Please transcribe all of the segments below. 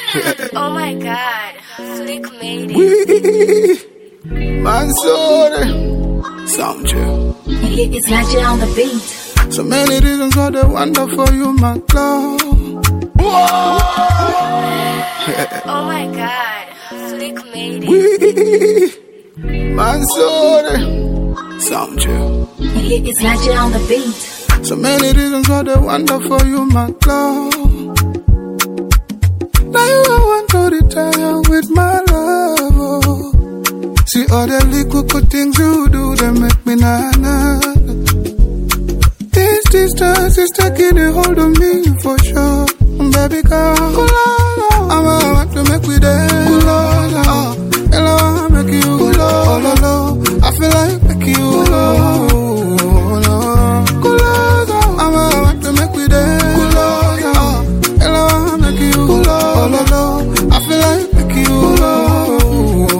Oh my god, Flick made it. Mansoor, sound chill. It's Legend on the beat. So many reasons why they wonder for you, my love. Oh my god, Flick made it. Mansoor, sound chill. It's Legend on the beat. So many reasons why they wonder for you, my love. Now you I want to retire with my love. oh. See all the little good things you do, they make me na na. This distance is taking a hold of me for sure, baby girl. I'm a want to make we dance. Oh, hello, I make you. Oh, no, no, I feel like make you. Oh, no. I'm a want to make we dance. Oh, hello, I make you. Oh, no, no, I feel like make you.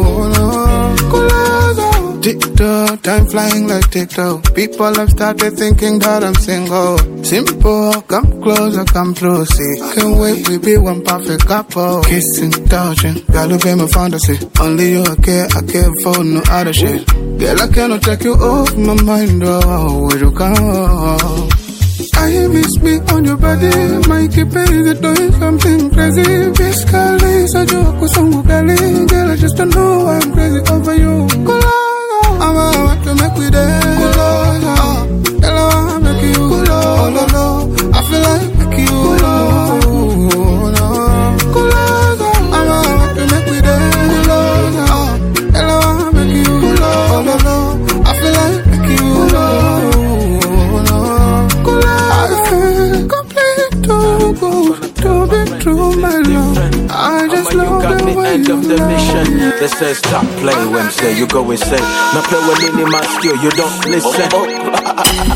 Oh, no. TikTok, time flying like TikTok. People have started thinking that I'm single. Simple, come closer, come through, see. Can't wait, we be one perfect couple. Kissing, touching, gotta be my fantasy. Only you I care, I care for no other shit. Girl, I cannot take you off my mind, oh, where you go? I miss me on your body, my keeping it doing something crazy. Physically, so joke with some girl, girl, I just don't know why I'm crazy over you. I'm a want to make we dance. Oh, hello, I make you. Oh, no, no, I feel like make you. Oh, no. I'm a want to make we dance. Oh, hello, I make you. Oh, no, no, I feel like make you. Oh, no. I feel complete to go to be true, my love. I just Mama, you love got the me way end you of the love mission. me. They say stop playing when say you go insane. Now play with any man skill, you don't listen.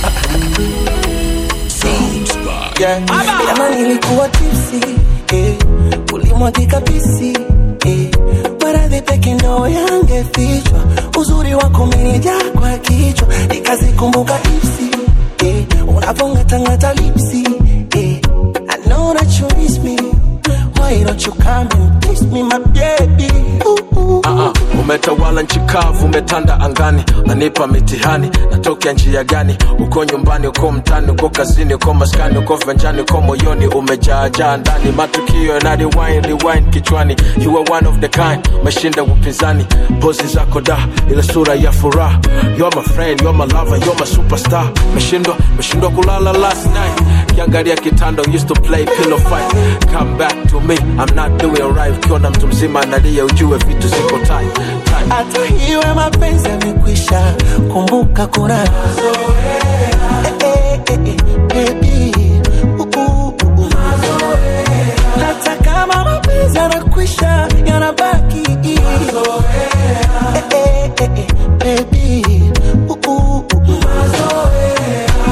Yeah. Jana nilikuwa tipsi eh, ulimwagika pisi eh, maradhi peke ndo yangefichwa, uzuri wako umenijaa kwa kichwa, nikazikumbuka ipsi eh, unavongatangata lipsi eh, I know that you miss me, why don't you come and kiss me my baby ooh, ooh. Uh-uh. Umetawala nchi kavu, umetanda angani, nanipa mitihani, natokea njia gani? Uko nyumbani, uko mtani, uko kazini, uko maskani, uko venjani, uko moyoni, umejaajaa ndani, matukio yana rewind, rewind kichwani. You are one of the kind, umeshinda upinzani, pozi zako da, ile sura ya furaha. You're my friend, you're my lover, you're my superstar. Meshindwa, meshindwa kulala last night, kiangalia kitanda, used to play pillow fight. Come back to me, I'm not doing right. Ukiona mtu mzima analia, ujue vitu ziko tight, tight. hata hiwe mapenzi yamekwisha, kumbuka kuna Eh, eh, eh, eh, baby. Uh, uh, uh, uh. hata kama mapenzi yanakwisha yanabaki Eh, eh, eh, eh, baby. Uh, uh, uh, uh.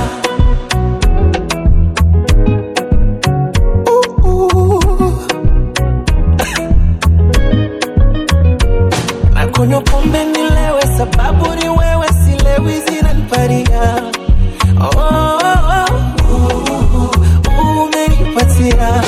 Uh, uh. nakunywa pombe nilewe, sababu ni wewe, silewi zinaniparia. Oh, oh, oh, uh, uh, umenipatia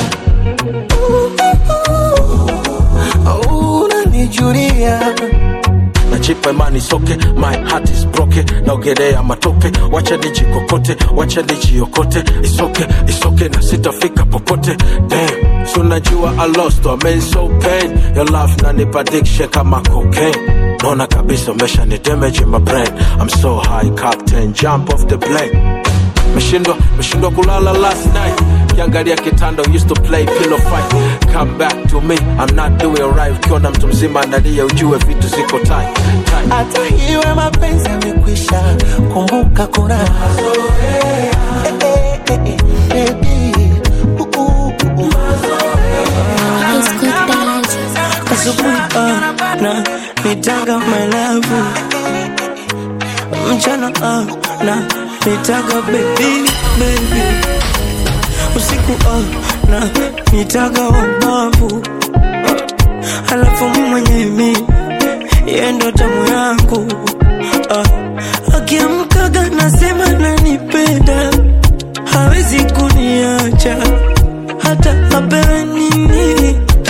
Uh, uh, unanijulia najipa imani soke my heart is broken naogelea matope wacha nijikokote wacha nijiokote isoke isoke na sitafika popote damn so najua i lost I made so pain your love nanipa addiction kama cocaine naona kabisa umesha ni damage in my brain i'm so high captain jump off the plane meshindwa meshindwa kulala last night kiangalia kitanda used to play pillow fight come back to me i'm not doing right ukiona mtu mzima analia ujue vitu ziko tight, tight. hata hiwe mapenzi yamekwisha, kumbuka kuna Eh, eh, eh, eh, baby. Uh, uh, uh, uh. Asubuhi ah, na nitaga malavu mchana ah, na nitaga baby baby usiku ah, na nitaga wabavu halafu mwenye mi yendo tamu yangu ah, akiamkaga nasema nanipenda hawezi kuniacha hata apewe nini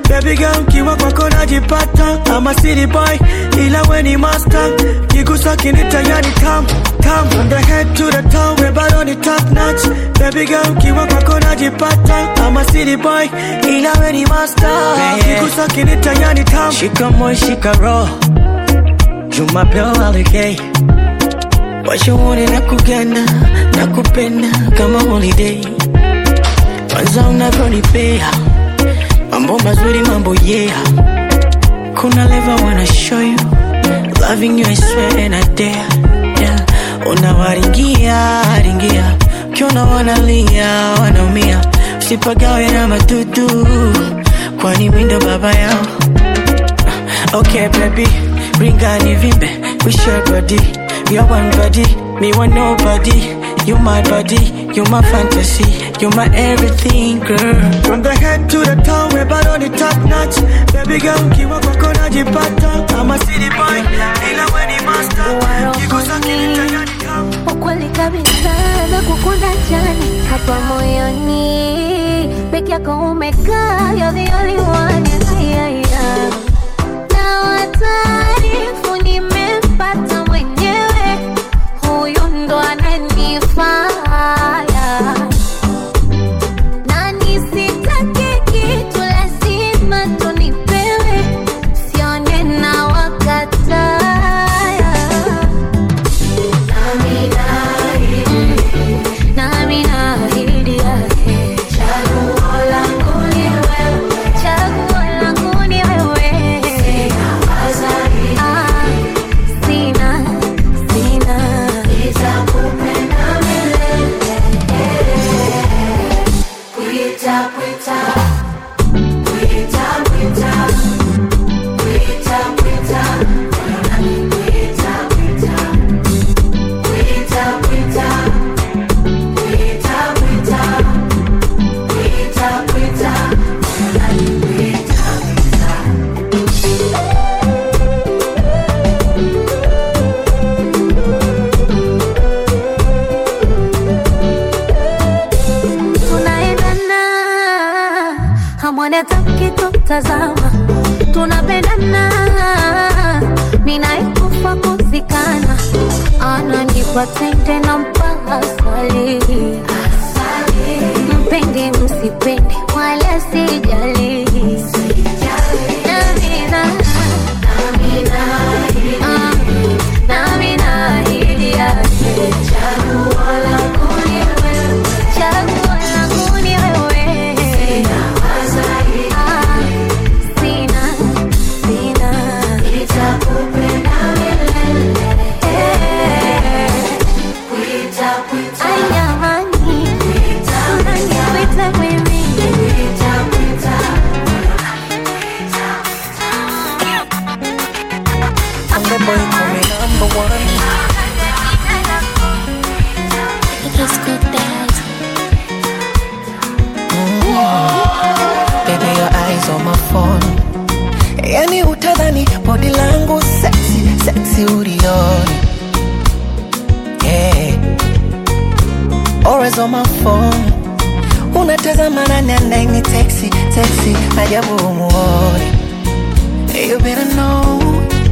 Baby girl kiwa kwako najipata I'm a city boy ila we ni master Kigusa kinita yani tam tam From the head to the toe we bado ni top notch Baby girl kiwa kwako najipata I'm a city boy ila we ni master Kigusa kinita yani tam Shika moyo shika roho Jumapili holiday Washauri na kugana na kupenda kama holiday kwanza unavyonipea mambo mazuri mambo yeah kuna level wanna show you loving you I swear and I dare yeah unawaringia ringia ukiona wanalia wanaumia usipagawe na madudu kwani mindo baba yao Okay, baby, bring on the vimbe. We share body. We are one body. Me want nobody. You my body. You my fantasy. You my everything, girl. From the head to the toe, we bad on the top notch. Baby girl, kiwa kwako najipata. I'm a city boy. Ila we ni master. Kigusa kinita yani kama. ukweli kabisa na kukunda jani hapa moyoni peke yako umekaa you're the only one yeah, yeah. na wataarifu nimempata mwenyewe huyu ndo ananifaya na nisitake kitu lazima tunipewe sione na wakataya nami naahidi yake chaguo langu ni wewe chaguo langu ni wewe Ah, sina sina nitakupenda milele kuita kuita kuita kuita kuita kuita kuita kuita kuita kuita kuita kuita kuita kuita tunaendana hamwoni hata mkitutazama tunapendana ninaikufa kuzikana ananipa tende na mpaka swali mpende msipende wala sijali Namina, ah, nami naahidi yake chaguo langu ni wewe chaguo langu ni wewe Ah, sina sina nitakupenda milele Ay, jamani unaniwita mimi I'm the boy coming number one. Let's go dance. Baby, your eyes on my phone. Yani utadhani body langu sexy, sexy ulioni. Yeah. Always on my phone. Unatazama nani anaini texi, texi, ajabu umuoni. You better know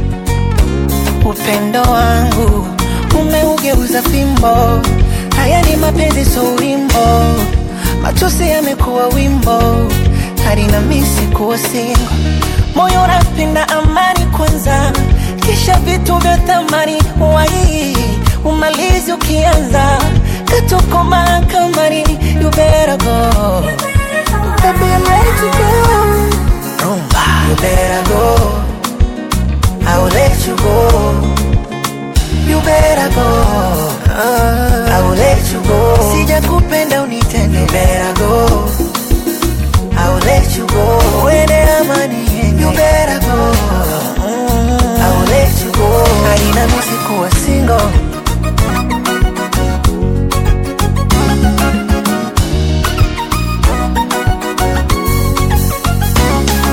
upendo wangu umeugeuza fimbo. Haya ni mapenzi, so wimbo, machozi yamekuwa wimbo, hadi na misi kuwa singo. Moyo unapenda amani kwanza, kisha vitu vya thamani wai umalizi ukianza katokoma kamari, you better go. Baby, I'm ready to go. Rumba, you better go. I will let you go. You better go. I will let you go. Sija kupenda unitende. You better go. I will let you go. Uende amani yenge. You better go. I will let you go. Haina misi kuwa single.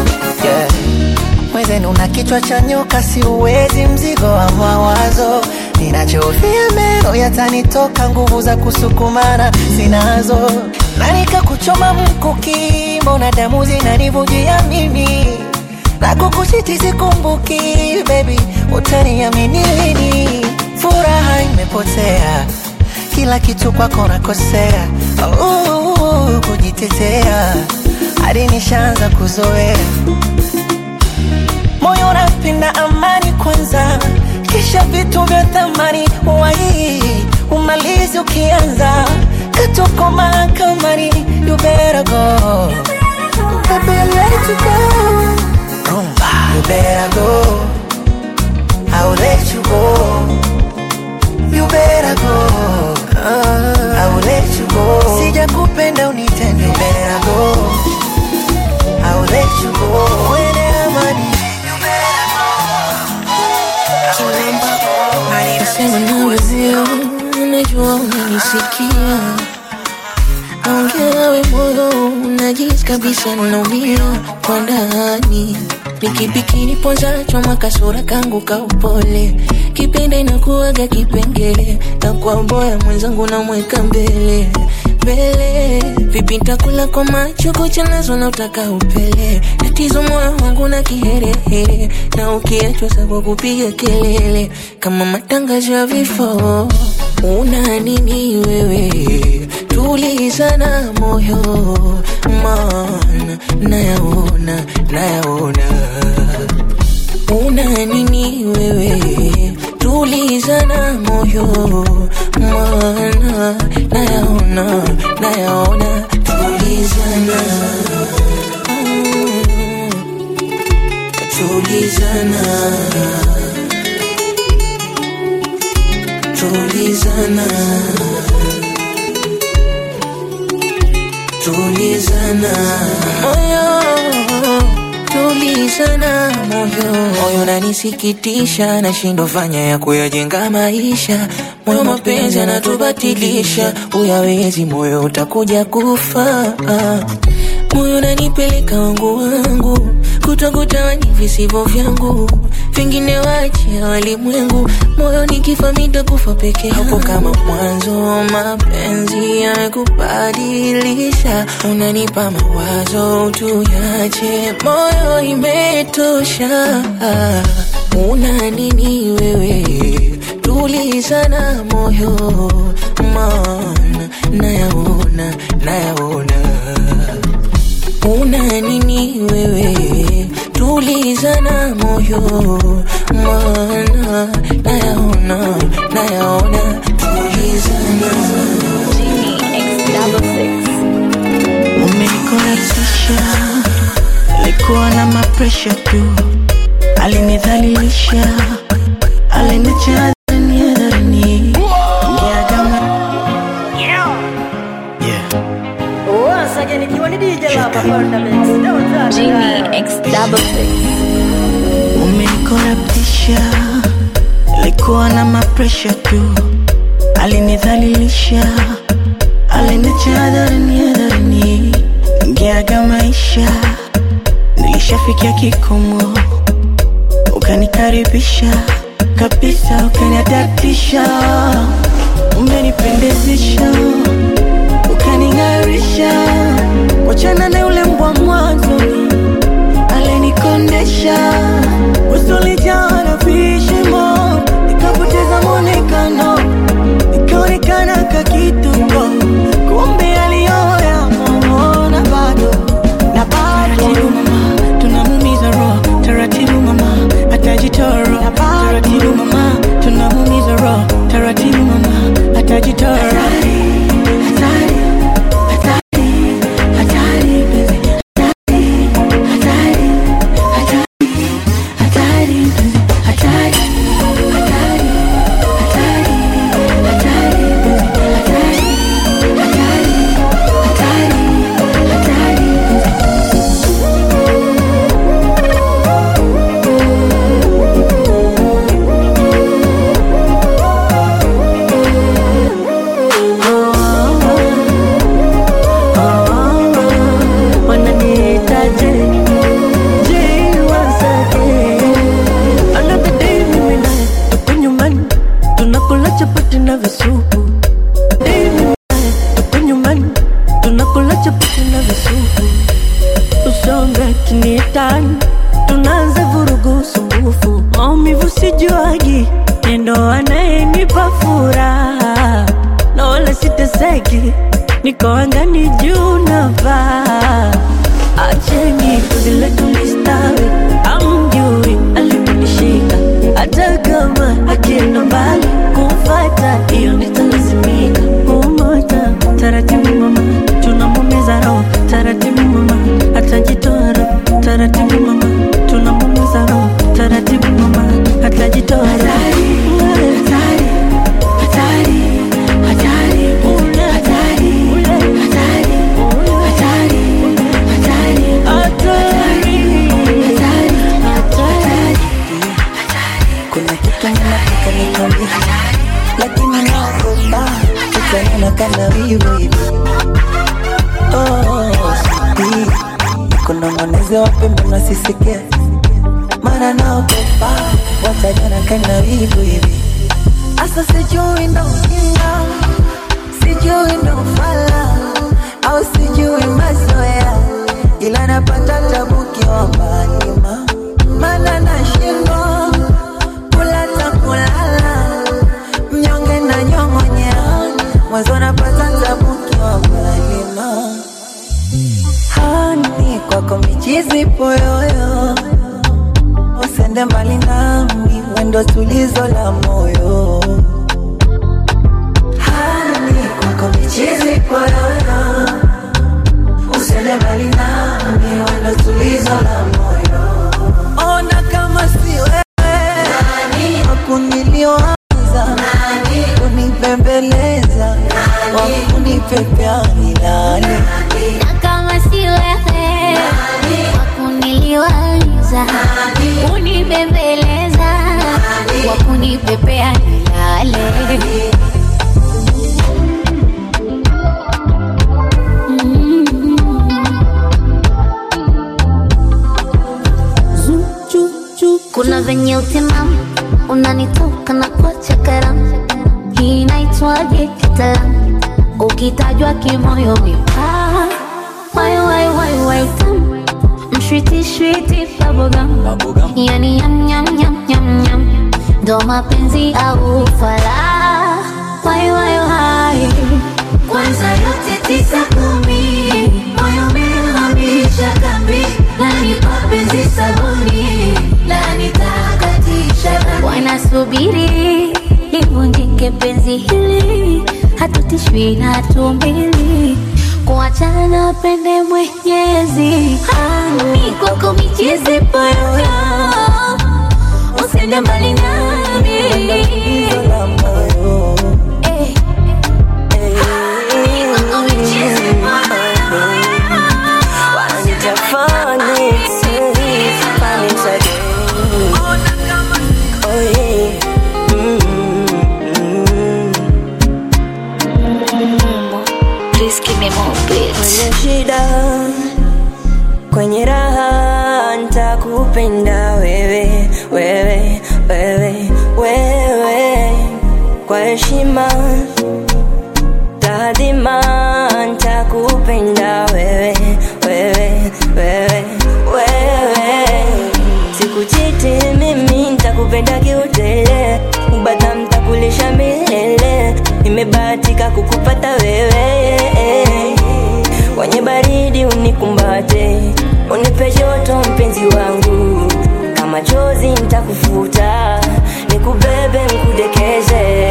Yeah. Mwenzenu una kichwa cha nyoka, si uwezi mzigo wa mawazo, ninachofia meno yatanitoka nguvu za kusukumana sinazo na nikakuchoma mkuki mbona damu zinanivujia mimi na kukuchiti sikumbuki baby utaniamini lini furaha imepotea kila kitu kwako nakosea uh, kujitetea hadi nishaanza kuzoea moyo unapenda amani kwanza kisha vitu vya thamani wai umalizi ukianza katoko mahakamani you better go Baby, I let you go Rumba. You better go I'll let you go You better go uh, I will let you go Sija kupenda unitende You better go I will let you go Uende amani Sema na wezio, najua unanisikia, naongea nawe moyo, unajisi kabisa naumia kwa ndani. Ni kipi kiniponzacho makasura kangu ka upole, kipenda inakuwaga kipengele, na kwa boya mwenzangu namweka mbele mbele. Vipi nitakula kwa macho kucha nazo na utaka upele, tatizo moyo wangu na kiherehere, na ukiachwa sababu kupiga kelele kama matangazo ya vifo. Una nini wewe? Tulizana moyo, maana nayaona, nayaona una nini wewe? Tulizana moyo, maana nayaona, nayaona, tulizana Mm, tulizana tulizana tulizana moyo tulizana moyo moyo nanisikitisha nashindwa fanya ya kuyajenga maisha moyo mapenzi anatubatilisha uyawezi moyo utakuja kufa moyo nanipeleka wangu wangu kutokutawani visivyo vyangu vingine wachia walimwengu moyo nikifa mitakufa peke hapo kama mwanzo mapenzi yamekubadilisha unanipa mawazo tuyache moyo imetosha una nini wewe tulizana moyo maana nayaona nayaona una nini wewe tulizana moyo maana nayaona nayaona tulizana umenikoratisha alikuwa na mapresha tu alinidhalilisha alinicha hadharani hadharani ngeagama umenikoratisha alikuwa na mapresha tu alinidhalilisha alinicha hadharani hadharani ngeaga maisha nilishafikia kikomo ukanikaribisha kabisa ukaniadatisha umenipendezesha ukaning'arisha wachana na yule mbwa mwanzoni alinikondesha usulijaa na vishimo nikapoteza mwonekano nikaonekana kakituko kumbe aliyoya mamona bado na bado mama tunamumiza roho taratibu mama atajitoro taratibu mama tunamumiza roho taratibu mama atajitoro hatari, hatari, hatari, penzi, hatari, hatari, hatari, penzi, hatari, hatari, hatari, hatari, penzi, hatari, hatari, hatari, hatari, penzi. tunakula chapati na visupu Mimi naye tuko nyumbani tunakula chapati na visupu usonge kiniitani tunaanza vurugu sumbufu maumivu sijuagi nendo anayenipa furaha na wala siteseki niko angani juu navaa acheni kuzile tulistawi amjui aliponishika hata kama akienda mbali kumfata hiyo nitalazimika kumota taratibu mama tunamumiza roho taratibu mama atajitoa roho taratibu mama tunamumiza roho taratibu mama atajitoa roho Hatari, hatari, hatari, hatari, hatari, hatari, hatari, hatari, hatari, Kuna kitu ninataka nikwambie, lakini naogopa utaona kana wivu hivi. Oh, sweetie, kunong'oneza wapembe nasisikia, mara naogopa wataniona kana wivu hivi. Asa sijui ndo ujinga, sijui ndo ufala, au sijui mazoea, ila napata tabu kiomba nyuma, maana nashindwa kula ta kulala, mnyonge na nyong'onyea, mwanzo napata tabu kiomba nyuma. Hani kwako michizi poyoyo, usende mbali nami, wendo tulizo la moyo. Hani kwako michizi poyoyo, usende mbali nami, wendo tulizo la moyo. Ona kama si wewe wakuniliwaza, kunipembeleza, wakunipepea milale Na kama si wewe wakuniliwaza kunibembeleza wakunipepea nilale kuna venye utimamu unanitoka na kuacha karamu hii inaitwaje kitaalamu ukitajwa kimoyo mipaa wai wai wai wai tamu mshwiti shwiti bubblegum yani yam yam yam yam yam ndo mapenzi au fala wai wai wai kwanza yote tisa kumi moyo umehamisha kambi nani mapenzi sabuni nani takatisha wanasubiri livunjike penzi hili hatutishwi na tumbili kuachana pende mwenyezi hani kwako michezi poyoyo usende mbali nami la moyo Eh. Hani kwako michezi poyoyo Wanitafani, sifani again. Oh yeah. Please give me more beats. Kwenye shida, kwenye raha, nitakupenda wewe, wewe, wewe, wewe, kwa heshima taadhima, nitakupenda wewe, wewe, wewe, wewe, sikuchiti mimi, nitakupenda kiutele, ubata mtakulisha milele, nimebahatika kukupata wewe kwenye baridi unikumbate, unipe joto mpenzi wangu, kama chozi nitakufuta, nikubebe nikudekeze.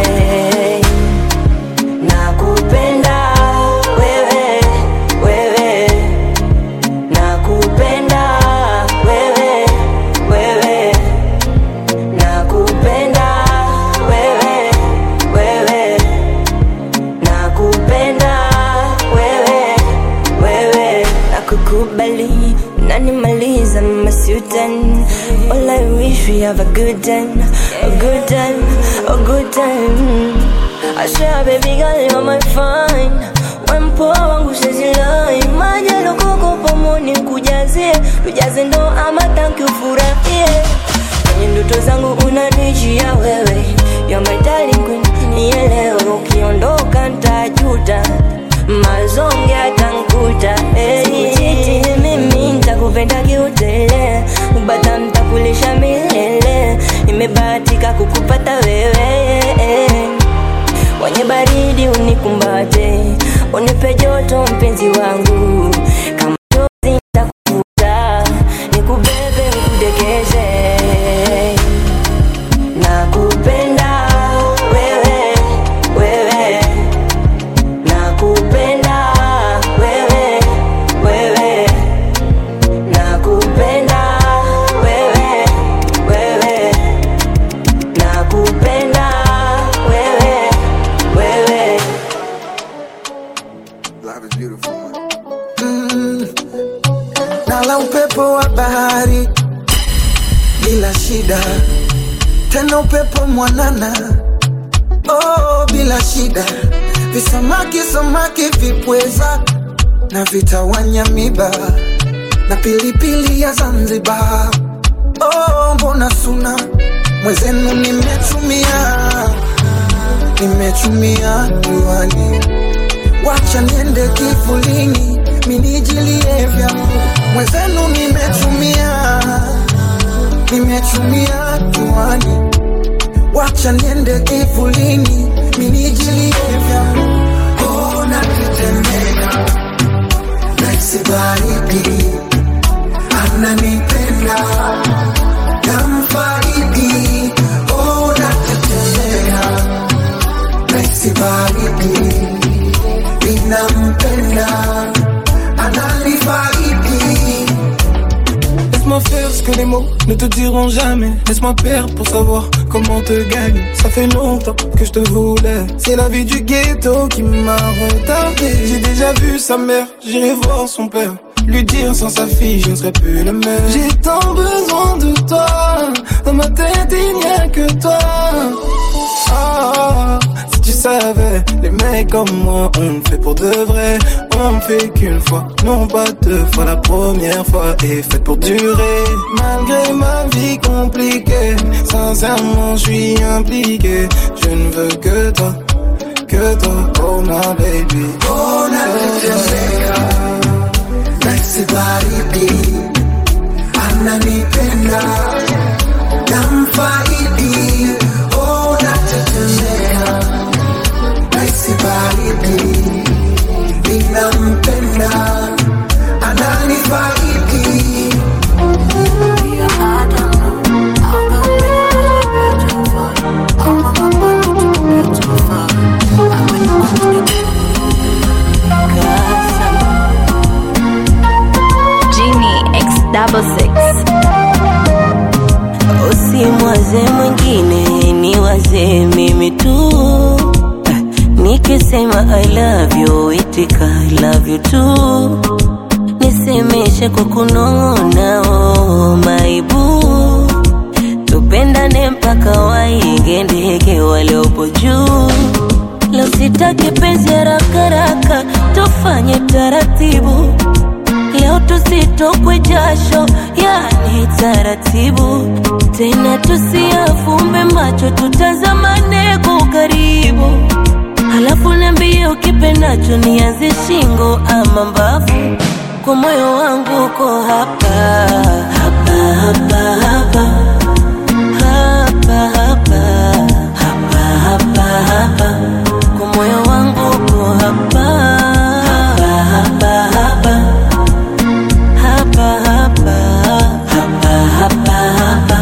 Nakupenda wewe, wewe, nakupenda wewe, wewe, nakupenda wewe, wewe nakupenda wewe wewe nakukubali unanimaliza masutan all I wish we have a good time a good time a good time I swear baby girl you're my fine wempoa wangu sezilai majalokoko pomoni kujazie tujaze ndo ama tanki ufurahie kwenye ndoto zangu unanijia wewe you're my darling queen kwenye baridi unikumbate, unipe joto mpenzi wangu, kama chozi nitakuvuta, nikubebe nikudekeze. Nakupenda wewe, wewe, nakupenda wewe, wewe, nakupenda wewe, wewe, nakupenda wewe, wewe. Love is beautiful, man. nala upepo wa bahari bila shida, tena upepo mwanana oh, bila shida, visamaki samaki vipweza na vitawanya miba na pilipili ya Zanzibar. Oh, mbona suna mwezenu nimechumia, nimechumia juani wacha niende kivulini minijilie vyangu mwenzenu nimechumia nimechumia juani wacha niende kivulini minijilie vyangu oh, nakitembea naisi baridi ananipenda namfaidi oh, nakitembea naisi baridi ninampenda ananifaidi Laisse-moi faire ce que les mots ne te diront jamais. Laisse-moi perdre pour savoir comment te gagner. Ça fait longtemps que je te voulais. C'est la vie du ghetto qui m'a retardé. J'ai déjà vu sa mère, j'irai voir son père. Lui dire sans sa fille, je ne serai plus le même. J'ai tant besoin de toi. Dans ma tête, il n'y a que toi. Ah, si tu savais, les mecs comme moi, on le fait pour de vrai. On le fait qu'une fois, non pas deux fois. La première fois est faite pour durer. Malgré ma vie compliquée, sincèrement, je suis impliqué. Je ne veux que toi, que toi, oh my baby. oh, nakitembea naisi baridi ananipenda namfaidi oh, natetemea naisi baridi ninampenda ananifaidi Genie X double six. Usimwaze mwingine, ni waze mimi tu. Nikisema I love you, itika I love you too. Nisemeshe kwa kunong'ona, oh my boo. Tupendane mpaka wainge ndege waliopo juu. Leo sitaki penzi haraka haraka, tufanye taratibu. Leo tusitokwe jasho, yani taratibu. Tena tusiafumbe macho, tutazamane kwa ukaribu. Halafu niambie ukipendacho, nianze shingo ama mbavu. Kwa moyo wangu uko hapa hapa hapa hapa hapa hapa hapa hapa hapa kwa moyo wangu uko hapa hapa hapa hapa hapa hapa hapa hapa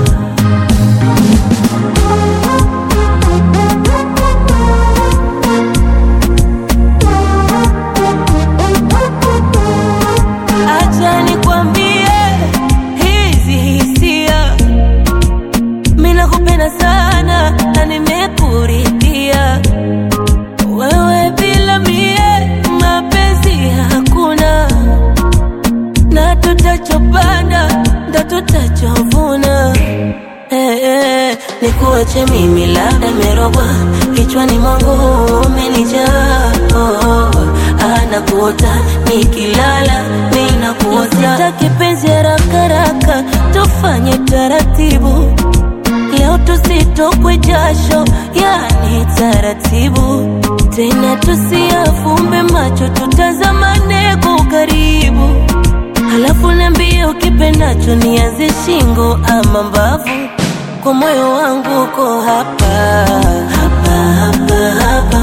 acha nikwambie hizi hisia mimi nakupenda sana na nimekuridhia wewe bila mie mapenzi hakuna na tutachopanda ndo tutachovuna Eh, eh, nikuache mimi labda merogwa kichwani mwangu umenijaa oh, oh, anakuota nikilala minakuota sitaki penzi haraka haraka tufanye taratibu leo tusitokwe jasho yani taratibu tena tusiafumbe macho tutazamane kwa ukaribu halafu niambie ukipendacho nianze shingo ama mbavu kwa moyo wangu uko hapa hapa hapa hapa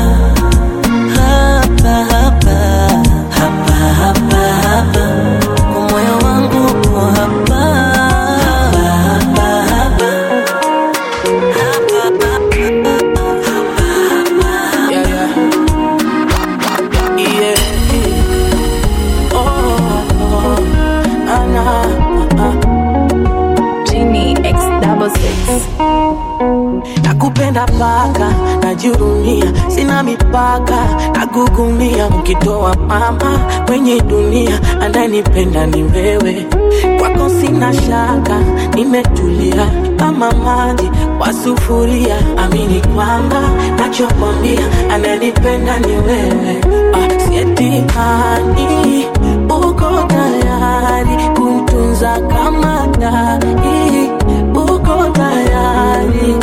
sina mipaka nagugumia mkitoa mama kwenye dunia ananipenda ni wewe kwako sina shaka nimetulia kama maji kwa sufuria amini kwamba nachokwambia ananipenda ni wewe ah, sietimani uko tayari kumtunza kama dai uko tayari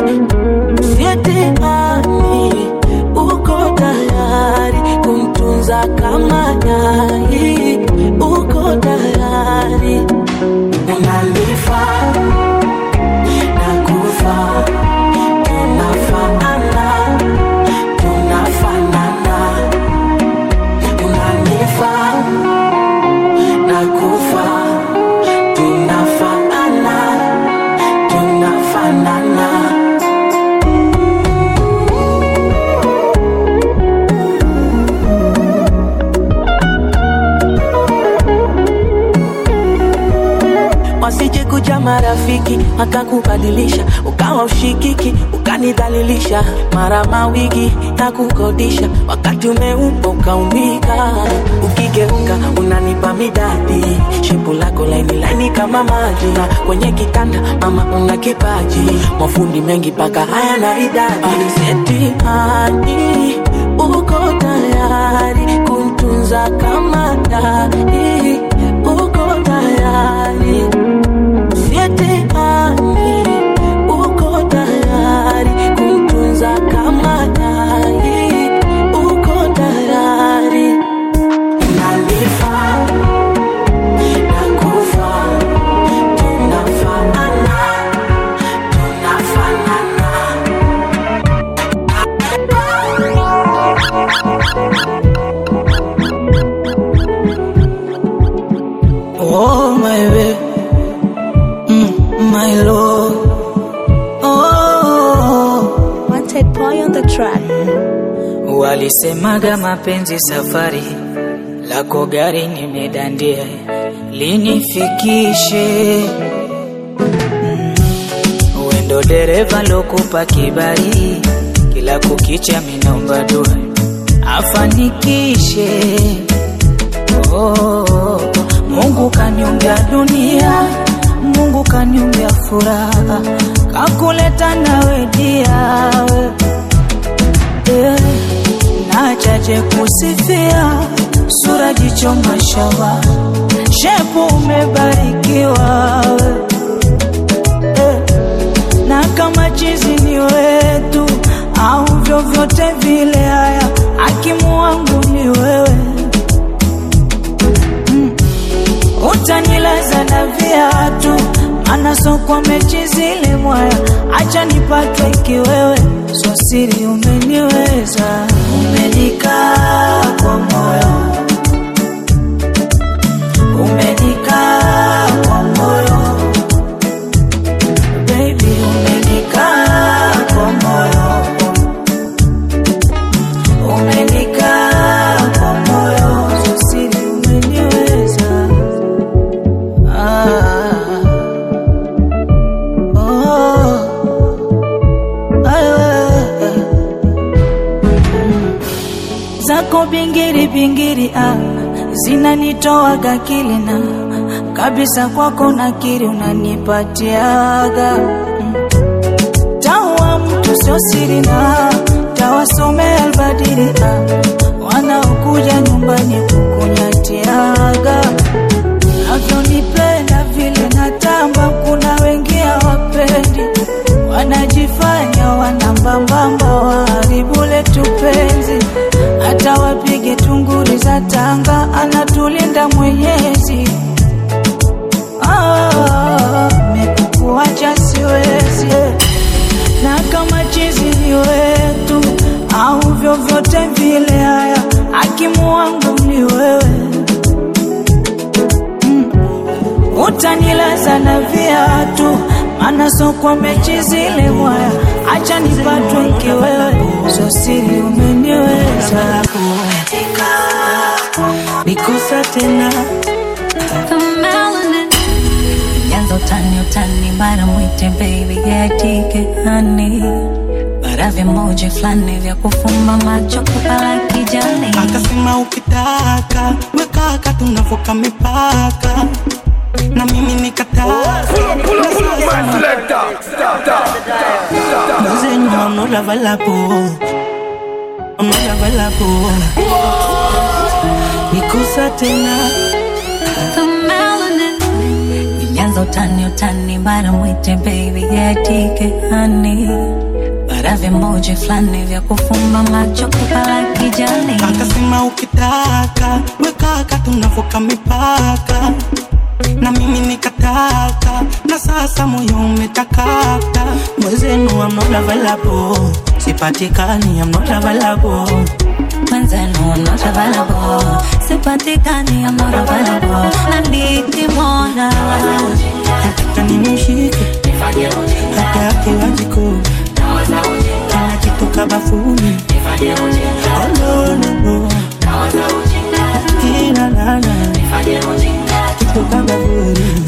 sietimani uko tayari kumtunza kama dai uko tayari unanifaa nakufa tunafanana tunafanana unanifaa nakufa tunafanana tunafanana wasije kuja marafiki wakakubadilisha ukawa ushikiki ukanidhalilisha mara mawigi na kukodisha wakati umeupa ukaumbika ukigeuka unanipa midadi shepu lako laini laini kama maji na kwenye kitanda mama una kipaji mafundi mengi paka haya na idadi setimani uko tayari kumtunza kama dai uko tayari sietimani uko tayari kumtunza kama dai uko tayari nalifaa nakufa tunafanana tunafanana Oh my baby, mm, my love. Oh, Wanted boy on the track. walisemaga mapenzi safari, lako gari nimedandia, linifikishe mm, wendo dereva lokupa kibali, kila kukicha minomba dua afanikishe Oh, Mungu kaniumbia dunia, Mungu kaniumbia furaha, kakuleta nawe dia yeah. Nachache kusifia sura, jicho, mashawa, shepu umebarikiwa yeah. Na kama chizi ni wetu au vyovyote vile, haya hakimu wangu ni wewe utanilaza na viatu, maana sokwa mechi zile mwaya, acha nipatwe kiwewe, so siri umeniweza, umenikaa kwa moyo, umenikaa kwa moyo, baby, umenikaa kwa moyo, umenikaa kwa moyo, so siri umeniweza. Ah, oh, ayo, zako bingiri bingiri ah, zinanitoaga kilina kabisa, kwako nakiri unanipatiaga mm. tawa mtu sio siri na tawasomea albadiri ah, wanaokuja nyumbani kukunyatiaga navyonipenda vile natamba, kuna wengi hawapendi, wanajifanya wanambambamba, waharibu letu penzi, hata wapige tunguri za tanga, anatulinda Mwenyezi. Ah, mekukuacha siwezi, na kama chizi ni wetu au vyovyote vile, haya hakimu wangu ni wewe utanilaza na viatu, maana sokwa mechi zile mwaya, acha nipatwe kiwewe, so siri umeniweza, nikosa tena The melanin. Yanza utani utani, bana mwite baby, yeah, take it honey. bara vimoja fulani vya kufumba macho kupala kijani akasema ukitaka wekaka tunavuka mipaka na mimi nikataa Mwenzenyu I'm not available I'm not available Nikusa tena The melanin Nilianza utani utani bara mwite baby yatike hani bara vimoja fulani vya kufumba macho kupala kijani akasema ukitaka wekaka tunavuka mipaka na mimi nikataka na sasa moyo umetakata mwezenu I'm not available sipatikani I'm not available mwenzenu I'm not available sipatikani I'm not available na nikimwona nataka nimshike hata akiwa jikoni kila kitu kabafuni Oh, no, no, no. Kila lala kitu kabafuni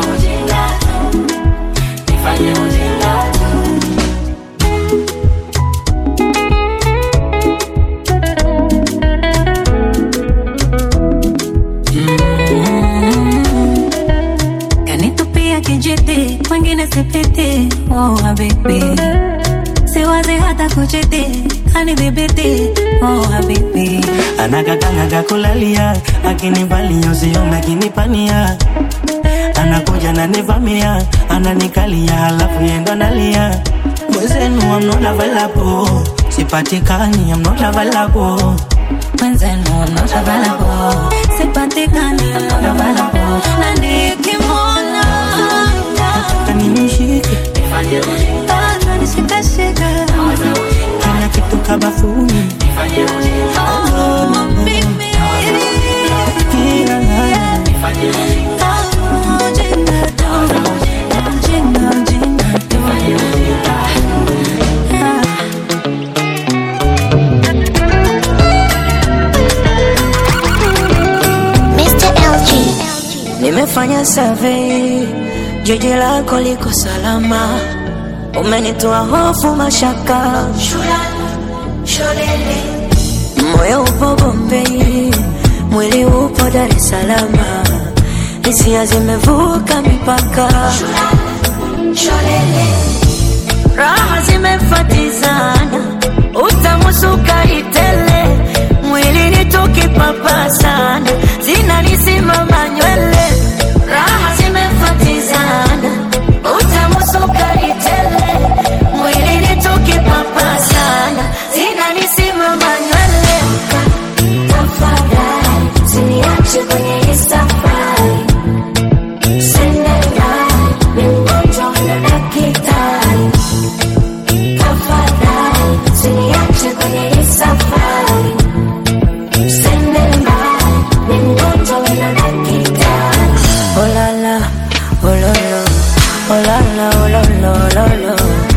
kanitupia kijiti kwengine sipiti oh habibi siwazi hata kuchiti kanidhibiti oh habibi anagaganaga kulalia akinivalia usiona akinipania anakuja nanivamia ananikalia halafu yendo nalia mwezenu I'm not available sipatikani I'm not available mwenzenu I'm not available sipatikani I'm not available na nikimwona nataka nimshike bado nishikashika kila kitu kabafuni oh baby kila lala oh jinga do jinga jinga do Mr. LG. Nimefanya survey, jiji lako liko salama, umenitoa hofu mashaka, moyo upo Bombay, mwili upo Dar es Salaam, hisia zimevuka mipaka, raha zimefatizana, utamu sukari tele, mwili ni tukipapasana, zinanisimama nywele, raha zimefatizana, utamu sukari tele, mwili ni tukipapasana, zinanisimama nywele. Tafadhali usiniache kwenye hii safari, Cinderella, ni mgonjwa na daktari. Tafadhali usiniache kwenye hii safari, Cinderella, ni mgonjwa na daktari. Oh la la, oh lo lo, oh la la, oh lo lo, lo lo.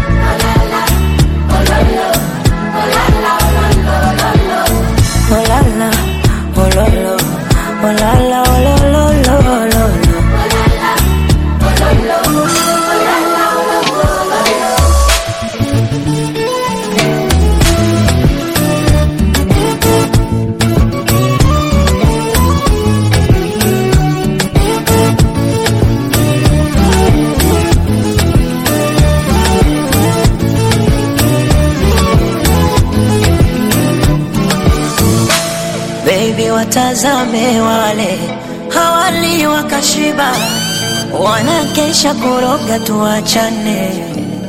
Oh la la, oh lo lo, oh la la, oh lo lo, lo lo lo. Baby, watazame wale hawali wakashiba, wanakesha kuroga, tuachane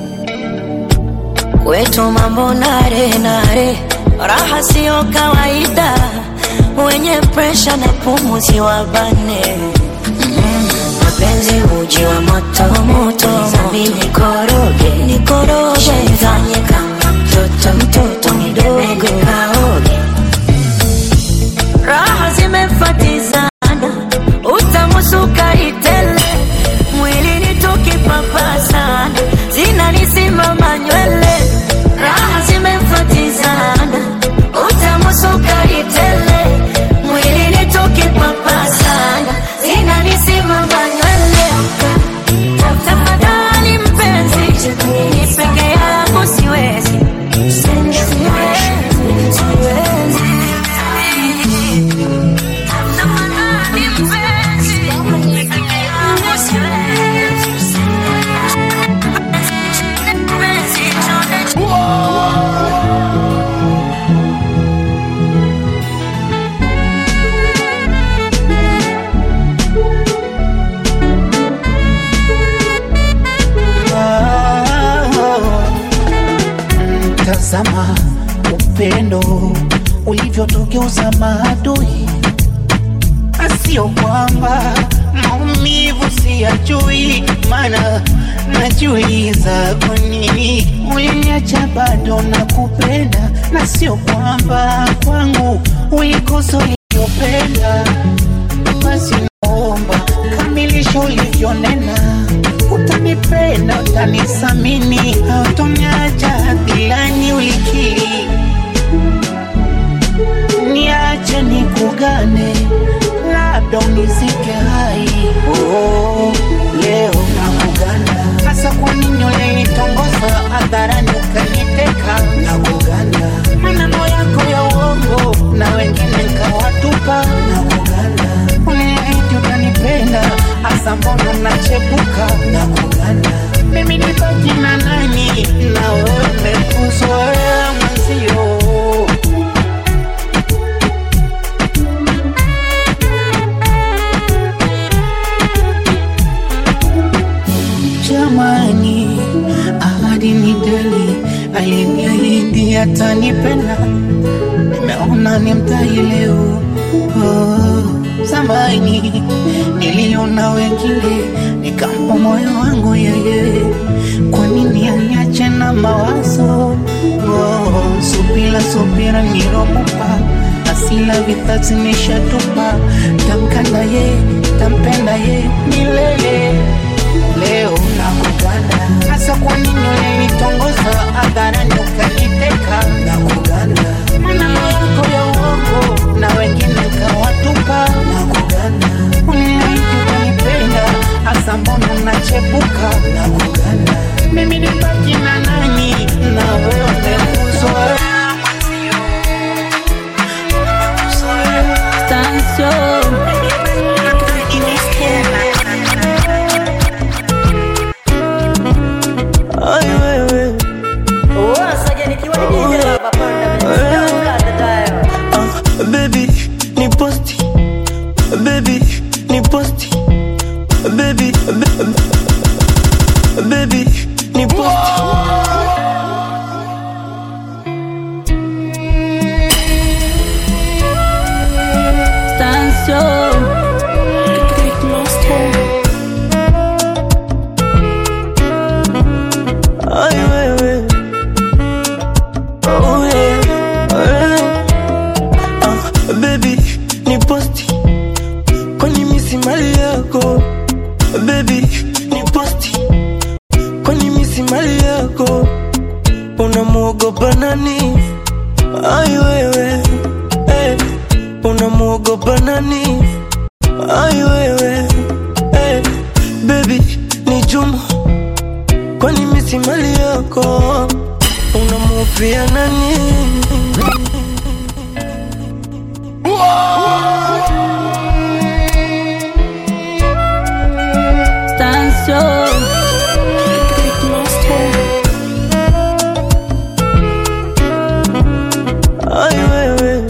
kwetu mambo nare nare, raha siyo kawaida, wenye presha na pumuzi wabane mapenzi uji wa moto moto, mimi nikoroge nikoroge, fanye kama mtoto mtoto mdogo kaoge raha zimefatizana, utamu sukari tele, mwili ni tukipapasana, zinanisimama nywele, raha zimefatizana, utamu sukari tele, mwili ni tukipapasana, zinanisimama nywele. Tafadhali mpenzi, ni peke yangu siwe ulivyotugeuza maadui, asio kwamba maumivu siyajui, mana najiuliza kwa nini uliniacha bado na kupenda, na sio kwamba kwangu ulikosa ulivyopenda. Basi naomba kamilisha ulivyonena, utanipenda, utanisamini, hautoniacha hadhilani ulikiri niache nikugane, labda unizike hai. Oh, leo nakugana, hasa kwa nini ulinitongoza hadharani ukaniteka? Nakugana, maneno yako ya uongo na wengine nkawatupa. Nakugana, uliahidi utanipenda, hasa mbona unachepuka? Nakugana, mimi nibaki na nani na wewe umekuzoea mwenzio Jamani, ahadi ni deni, aliniahidi atanipenda, nimeona ni mtai leo. Oh, zamani niliona wengine, nikampa moyo wangu yeye, kwa nini aniache na mawazo? Oh, subira subira nilomupa asila vitatu nishatupa, tamkana ye, tampenda ye milele leo nakugana, hasa kwa nini ulinitongoza hadharani ukaniteka? Nakugana, maneno yako ya uongo na wengine kawatupa. Nakugana, uliahidi utanipenda, hasa mbona unachepuka? Nakugana, mimi nibaki na nani na wewe umekuzoea Ai wewe Ah, baby ni posti baby ni posti baby ba- ba- baby ni posti Ai wewe oh yeah, yeah. Ah, baby ni posti kwani misi mali yako baby ni posti kwani misi mali yako unamuogopa nani ai wewe eh, unamuogopa nani ai wewe eh, baby ni juma kwani misi mali yako unamufia nani ai wewe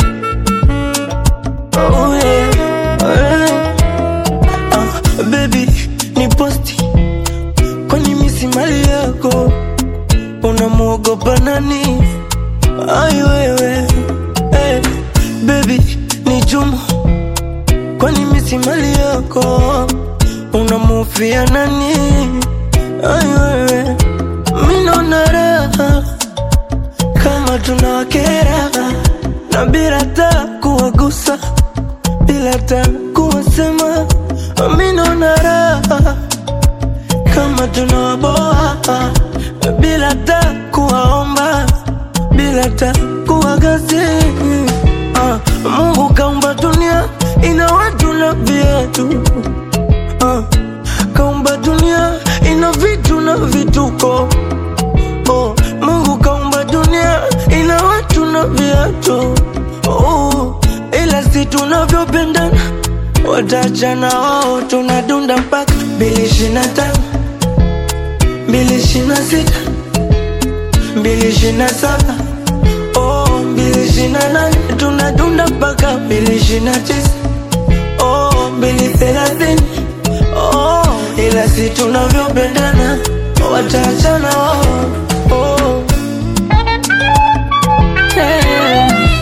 oh yeah, yeah. Ah, baby ni posti kwani misi mali yako unamuogopa nani ai wewe eh, baby ni juma kwani misi mali yako unamufia nani ai wewe minona raha kama tunawakera na bila ta kuwagusa bila ta kuwasema minona raha kama tunawaboa bila ta kuwaomba bila ta kuwagasi ah, Mungu kaumba dunia ina watu na viatu ah, kaumba dunia ina vitu na vituko oh, Mungu kaumba dunia ina watu na viatu oh, ila si tunavyopendana watachana wao tunadunda mpaka mbili ishirini na tano mbili ishirini na sita mbili ishirini na saba oh, mbili ishirini na nane tunadunda mpaka mbili ishirini na tisa oh, mbili thelathini oh, ila si tunavyopendana wataachana wao oh. hey.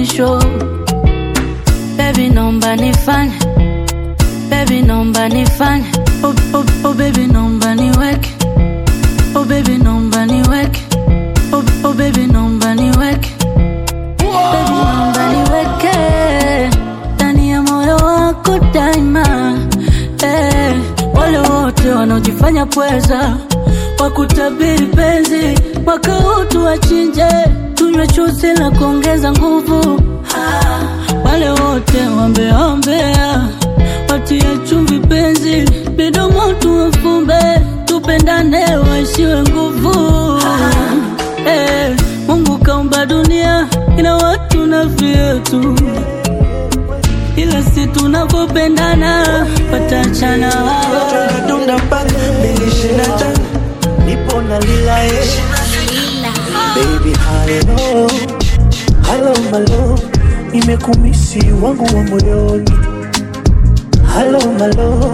mwisho. Baby, naomba nifanye, baby, naomba nifanye, oh, oh, oh baby, naomba niweke, oh baby, naomba niweke, oh, oh baby, naomba niweke, baby, naomba niweke ndani ya moyo wako daima. Eh, wale wote wanaojifanya pweza wakutabiri penzi mwaka huu tuwachinje, tunywe chuzi la kuongeza nguvu. Ah, wale wote wambeombea watie chumvi penzi, midomo tuwafumbe, tupendane waishiwe nguvu. Eh, Mungu kaumba dunia ina watu na vyetu, ila si tunavyopendana watachana wao. Dunda mpaka mbili ishirini na tano nipo na lila eh. Baby hello hello malo nimekumisi wangu wa moyoni hello malo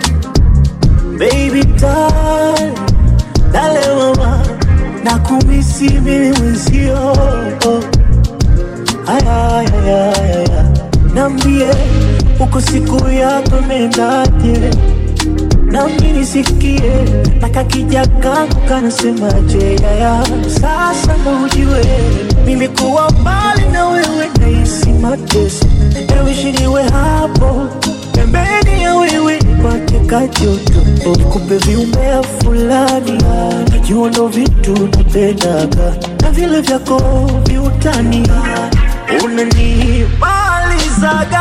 baby darling dale mama nakumisi mimi mwenzio aya aya aya aya nambie uko siku yako imendaje nami nisikie nakakija kangu kanasemaje yaya sasa ndo ujue mimi kuwa mbali na wewe nahisi mateso ewishiniwe hapo pembeni ya wewe nipate kajoto nikupe viumbea fulani najua ndo vitu napendaga na vile vyako viutani unanimalizaga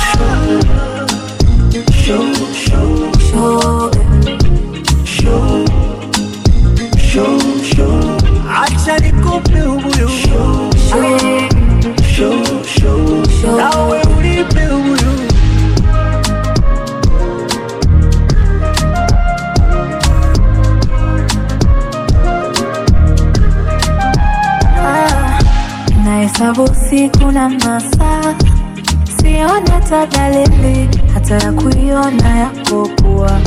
show, show, show, show, show, show. Acha nikupe ubuyu show, show, show, show. Nawe unipe ubuyu Ah, nahesabu siku na masaa, sione hata dalili hata ya kuiona yako kuwa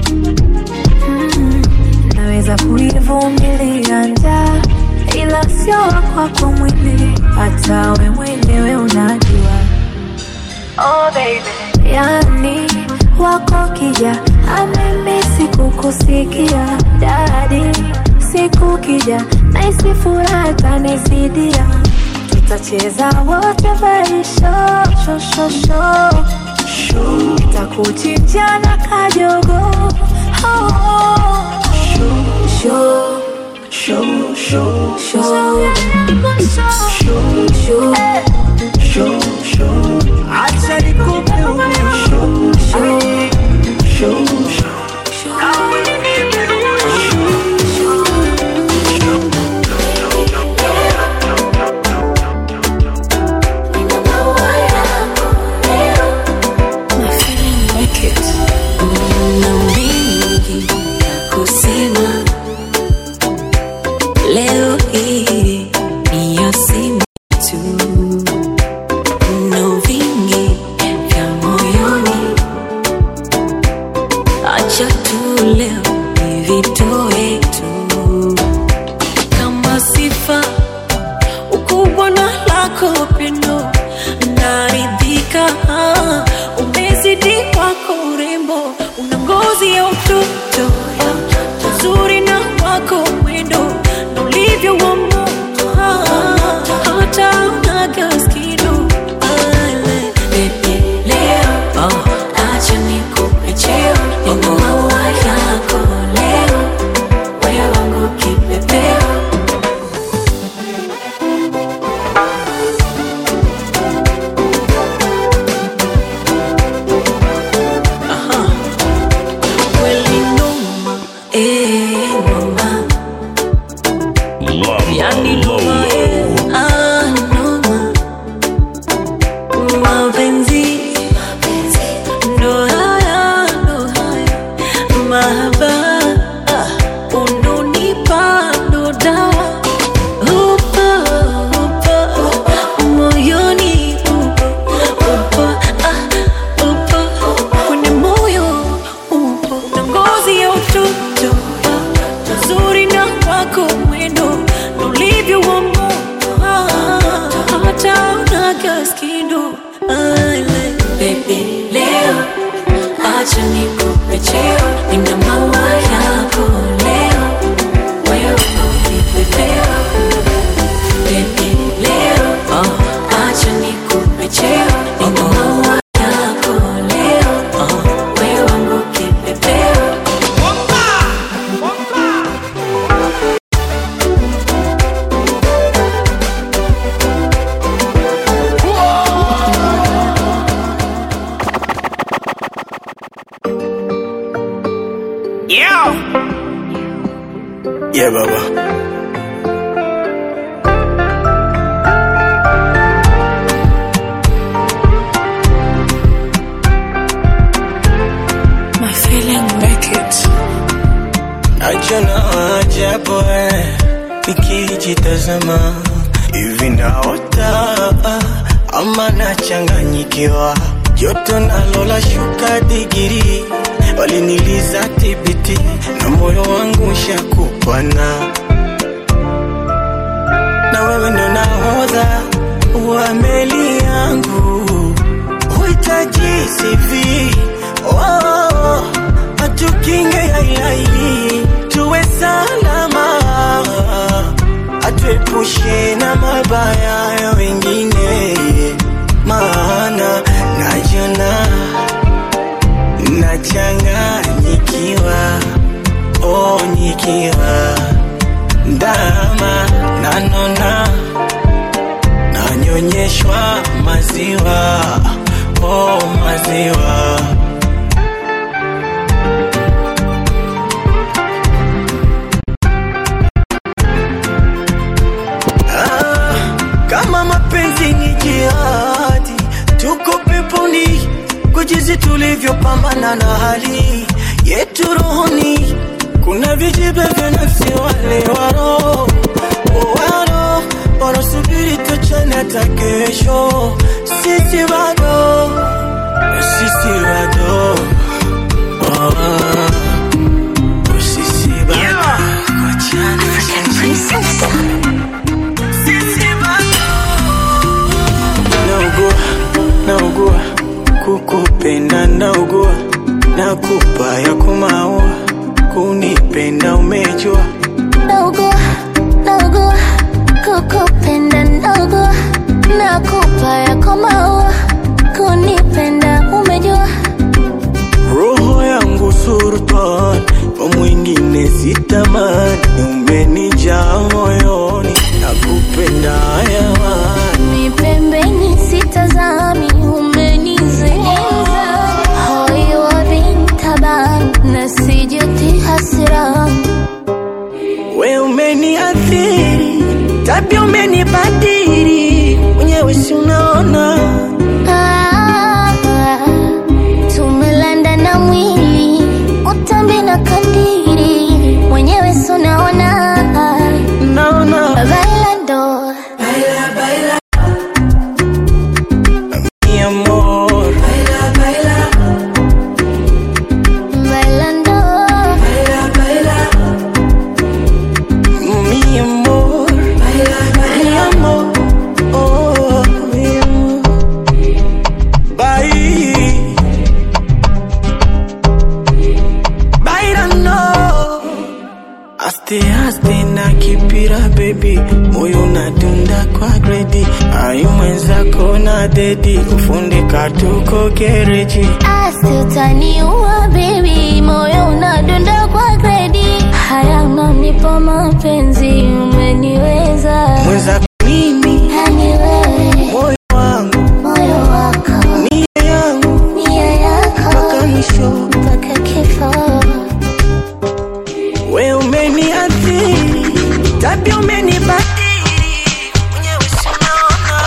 mm, naweza kuivumilia njaa, ila sio kwako mwili, hata we mwenyewe unajua. Oh baby, yani wako kija amemi sikukusikia dadi siku kija naisi furaha tanizidia tutacheza wote maisha shoshosho takuchinja na kajogo oh, oh. Show, show, show, show, show, show, eh. show, show. Acha nikupe ubuyu show, show, show, show. Nawe unipe ubuyu na mengi kusema leo hii ni ya simu tu na vingi vya moyoni acha tu leo nivitoe tu kama sifa ukubwa na lako pendo naridhika umezidi wako urembo una ngozi ya utoto uzuri na wako mwendo na ulivyo wa moto hata unaga skido leo oh, acha nikupe cheo nina maua yako leo wewe wangu kipepeo I do, I like Baby, leo acha nikupe cheo, nina maua yako leo, wewe ukipepeo. Baby, leo acha nikupe cheo, nina maua yako leo, wewe wangu kipepeo. Yeah. Yeah, baba. my feeling make it. Najiona ajabu eh, nikijitazama hivi naota ama nachanganyikiwa, joto nalo la shuka digiri, waliniliza tibiti na moyo wangu shakupana, na wewe ndo nahodha wa meli yangu, huhitaji CV oh, atukinge yailaili tuwe salama, atuepushe na mabaya ya wengine, maana najiona nachanganyikiwa, oh, nikiwa ndama nanona nanyonyeshwa maziwa, oh, maziwa Ah, kama mapenzi ni jihadi, tuko peponi kwa jinsi tulivyopambana na hali yetu rohoni. Kuna vijibe vya nafsi wale waro waro wanasubiri tuchane hata kesho, sisi bado sisi bado oh, sisi bado kuachana sisi bado naugua naugua kukupenda naugua nakupa ya kumaua kunipenda umejua Naugua, naugua, kukupenda naugua, nakupa yako maua, kunipenda umejua. roho yangu sultan kwa mwingine sitamani umenijaa moyoni nakupenda yawani Ni pembeni sitazami, umenizingiza hoi wa bintaban na sijuti hasirani we umeniathiri tabia umenibadiri mwenyewe si unaona Ah, tumelanda na mwili utambi na kandiri mwenyewe sunaona naona bailando mi amor bailando mi amor mi amor oh mi amor bye bailando Aste aste na kipira baby, moyo unadunda kwa gredi, ayu mwenzako na dedi, ufundi katuko gereji. asi utaniua baby moyo unadunda kwa gredi haya unanipa mapenzi umeniweza Mwenzako mimi, yani wewe moyo wangu, moyo wako nia yangu, nia yako mpaka mwisho. mpaka kifo We umeniathiri, tabia umenibadili, mwenyewe si unaona.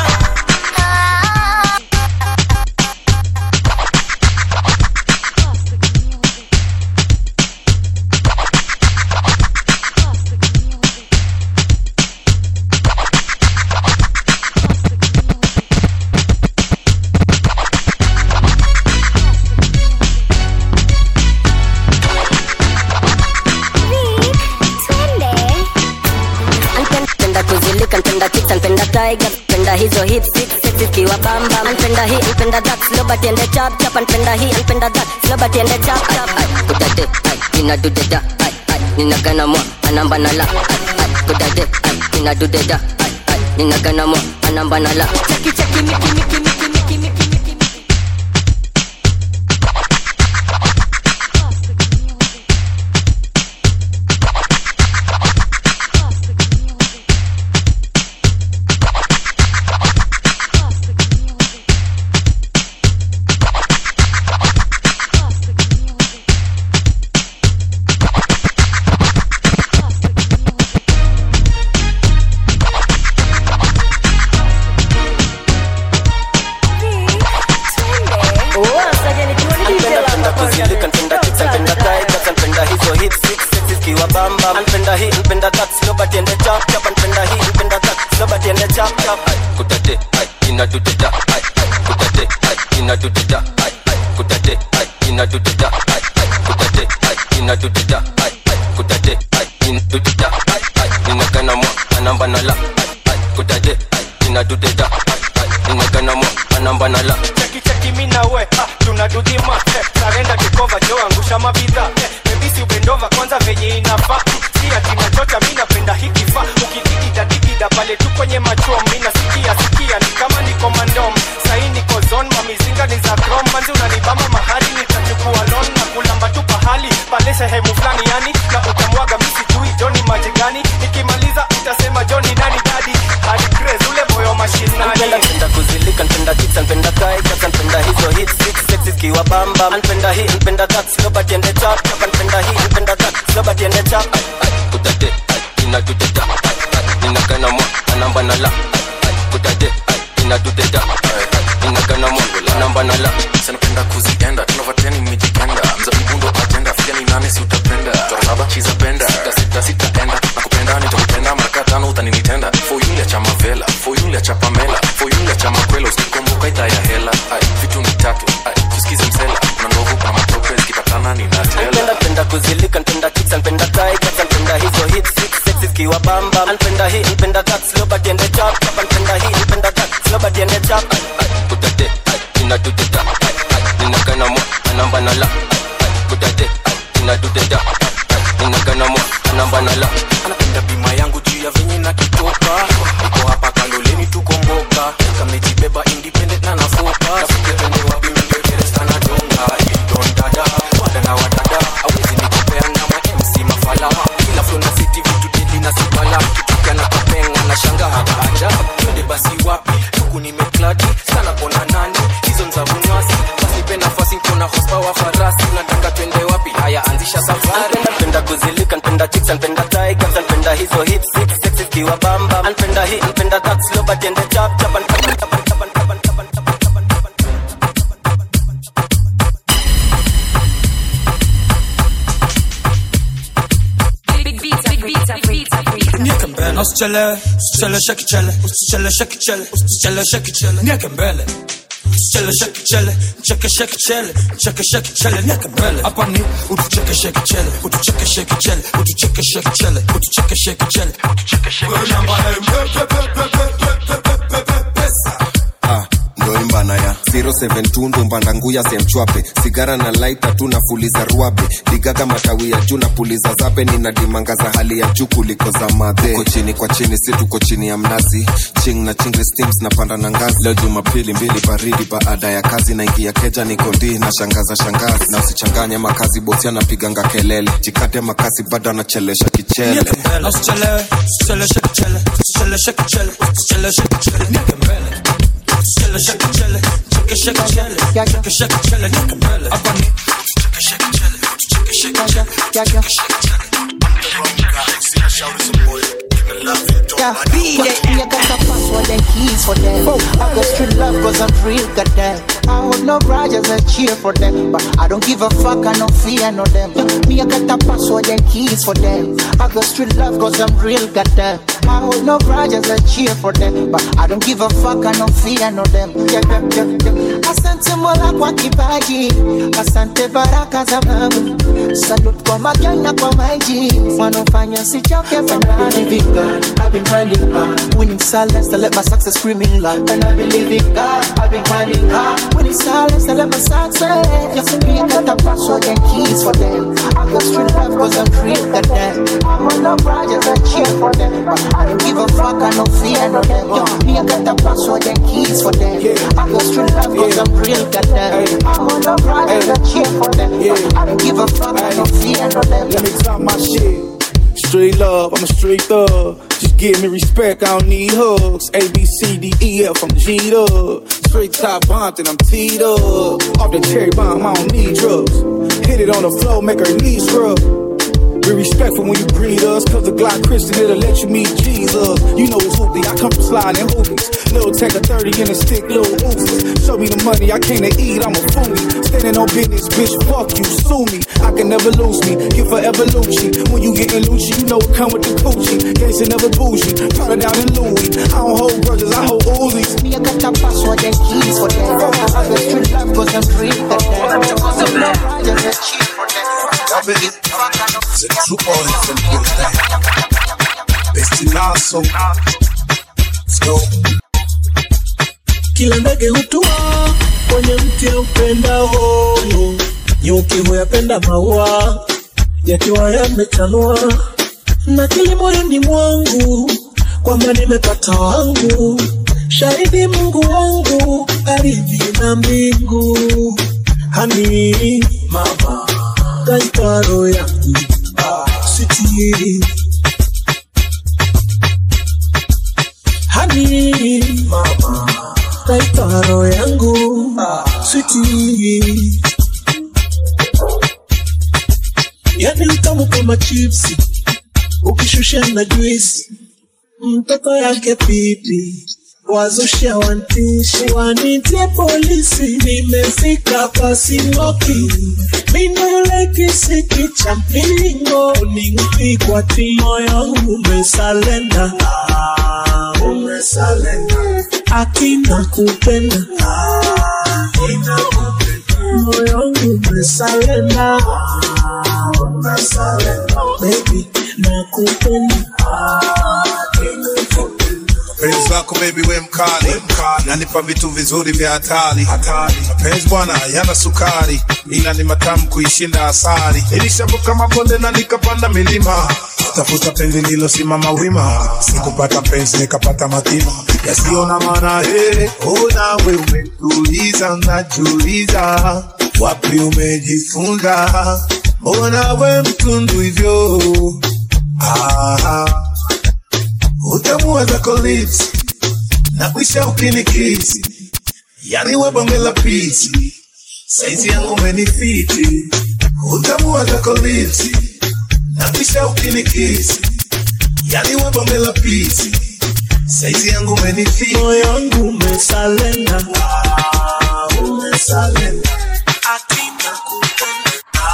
ikiwa bamba anpenda hii anpenda that slow but ende chap chap anpenda hii anpenda that slow but ende chap chap kudade ai ina dudeda ai ai nina gana mwa anamba na la ai ai kudade ai ina dudeda ai ai nina gana mwa anamba na la cheki cheki miki miki miki miki miki miki anpenda kuzilika anpenda kicks anpenda tigers anpenda hizo hit six six zikiwa bamba anpenda hii anpenda that slow but ende chap chap anpenda hii anpenda that slow but ende chap chap kudade ai ina dudeda ai ai kudade ai ina dudeda ai ai kudade ai ina dudeda ai ai kudade ai ina dudeda ai ai kudade ai ina dudeda ai ai nina gana mwa anamba na la ai ai kudade ai ina dudeda ai ai nina gana mwa anamba na la cheki cheki mi na we ah, tunadudhima eh, sarenda kikova jo angusha mabidha eh, bebisi ubendova kwanza venye inafaa mm, si ati nachocha mi napenda hikifa ukidigida digida pale tu kwenye machom mi nasikia sikia ni kama niko mandom sahi niko zon mamizinga ni za krom manzi unanibamba mahali nitachukua lon na kulamba tu pahali pale sehemu fulani yani na utamwaga mi sijui joni maji gani nikimaliza utasema joni nani dadi hadi craze ule moyo mashinani Anpenda anpenda kuzilika anpenda kicks anpenda tigers anpenda hizo hit six six zikiwa bamba anpenda hii anpenda that slow but ende chap chap anpenda hii anpenda that slow but ende chap kudade ai ina dudeda ai ai nina gana mwa anamba na la ai ai kudade ai ina dudeda ai ai nina gana mwa anamba na la sanapenda kuzienda tunavateni mijikenda mzabibu ndo ajenda fika ni nane si utapenda tora saba chiza penda sita sita sitaenda nakupenda nitakupenda mara tano utaninitenda foyule cha mavela foyule cha pamela foyule cha makwela usikumbuka idhaa ya hela ai vitu ni tatu ai tusikize msela kuna ndovu kuna matope zikipatana ninatela anpenda penda kuzilika anpenda kicks anpenda tigers anpenda hizo hit six six zikiwa bamba anpenda hii anpenda that slow but ende chap chap anpenda hii anpenda that slow but ende chap kudade ai ina dudeda ai ai nina gana mwa anamba na la ai ai kudade ai ina dudeda ai ai nina gana mwa anamba na la anapenda bima yangu juu ya venye na kitoka iko hapa kaloleni tukomboka kamejibeba independent na nafoka tapende wapi mbekeresta na donga don dada wada na wadada awezi nikopea na ma mc mafala kila flo na city vitu dili na sibala kituka na kapenga na shanga haja twende basi wapi huku nimekladi sana kona nani hizo nzabunwasi basi pe nafasi nkona hospawa farasi unataka twende wapi haya anzisha safari anpenda kuzilika anpenda chicks anpenda tigers anpenda hizo hit six six zikiwa bamba anpenda hii anpenda that slow but ende chap chap anpenda chap chap chap chap Nieke mbele, usichelewe, usichelewe, shake chele, usichelewe, shake chele, usichelewe, shake chele, nieke mbele. Usichelewe, shake chele, cheke shake chele, cheke shake chele, nieke mbele. Hapa ni utucheke shake chele, utucheke shake chele, utucheke shake chele, utucheke shake chele, utucheke shake chele. Namba Ah, ndo imbana ya 072 ndo mbandanguya semchwape sigara na laita tu nafuliza ruabe digaga matawi ya juu napuliza zabe nina dimanga za hali ya juu kuliko za madhe tuko chini kwa chini si tuko chini ya mnazi ching na chingri steams napanda na ngazi leo jumapili mbili baridi baada ya kazi naingia keja niko ndi na shangaza shangazi na usichanganye makazi bosi anapiganga kelele jikate makasi bado anachelesha kichele Nieke mbele, usichelewe, usichelewe, shake chele, usichelewe, shake chele, usichelewe, shake chele, nieke mbele. Usichelewe, shake chele, cheke shake chele, cheke shake chele, nieke mbele. Hapa ni utucheke shake chele, utucheke shake chele, utucheke shake chele. Yeah, beat it. You got the password and keys for them. I got street love cause I'm real goddamn. I hold no grudges and cheer for them. But I don't give a fuck, I no fear no them. Yeah, me, I got the password and keys for them. I got street love cause I'm real goddamn. I hold no grudges, I cheer for them. But I don't give a fuck, I no fear no them. Yeah, yeah, yeah, yeah. Asante Mola kwa kipaji, asante baraka za Mungu. Salute kwa magana kwa maji, wanofanya sichoke fanani. Believe in God, I've been grinding hard. Winning silence, I let my success screaming loud. And I believe in God, I've been grinding hard. Winning silence, I let my success. Just be got the password and keys for them. I got street love cause I'm free to them. I'm on the projects, I cheer for them. But I don't give a fuck, I no fear no them. Yo, me, I got the password and keys for them. I got street love cause I'm real to them. I'm on the projects, I cheer for them. But I don't give a fuck, I no fear no them. Let me talk my shit. Street love, I'm a street thug. Just give me respect, I don't need hugs. A, B, C, D, E, F, I'm G'd up. Straight top bumped and I'm teed up. Off the cherry bomb, I don't need drugs. Hit it on the floor, make her knees scrub. Be respectful when you greet us, cause the Glock Christian, it'll let you meet Jesus. You know it's hoopty, I come from sliding hoopies. Little tech a 30 in a stick, little oozes. Show me the money, I came to eat, I'm a foodie. Standing on business, bitch, fuck you, sue me. I can never lose me, you forever Lucci. When you getting Lucci, you know it come with the coochie. Gangsta never bougie, Prada down in Louis. I don't hold grudges, I hold Uzis. Me, I got the password and keys for them. I got street love cause I'm free to them. I'm no projects, I cheer for them. I believe in God, I no The true artist in the Destinazo. Let's go. kila ndege hutua kwenye mti upendao, nyuki huyapenda maua yakiwa yamechanua, na kili moyoni mwangu kwamba nimepata wangu, shahidi Mungu wangu, ardhi na mbingu, hani mama katika roho yangu sitiri hani mama katika roho yangu sitiri yani utamu kama chipsi ukishusha na juisi mtoto yake pipi wazusha wantishi wanitie polisi nimefika pasimoki mino yule kisiki cha mpingo ningpigwa ti moyo umesalenda Ah, umesalenda akina kupenda akina kupenda moyo wangu umesalenda Ah, umesalenda baby nakupenda akina kupenda Penzi lako baby we mkali, nanipa vitu vizuri vya hatari. Mapenzi bwana yana sukari, ila ni matamu kuishinda asali. Nilishavuka mabonde na nikapanda milima, tafuta penzi lilosimama wima. Sikupata penzi nikapata matima yasiyo na maana. Hey, oh, nawe umetuliza, najiuliza wapi umejifunza, mbona we mtundu hivyo? Ah, utamuwa zako lips na kuisha ukinikisi, yani we bonge la pisi, saizi yangu umenifiti. Utamuwa zako lips na kuisha ukinikisi, yani we bonge la pisi, saizi yangu umenifiti. moyo wangu umesalenda Ah, umesalenda. akina kupenda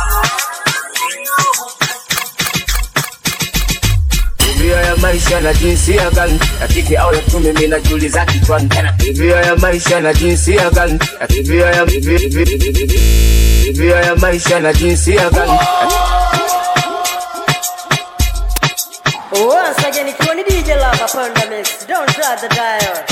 Tabia ya maisha na jinsia gani ya kike au ya kiume, mimi najiuliza kichwani. Tabia ya maisha na jinsia gani ya tabia ya tabia ya maisha na jinsia gani Once again, it's only DJ Lava upon the mix. Don't try the dial.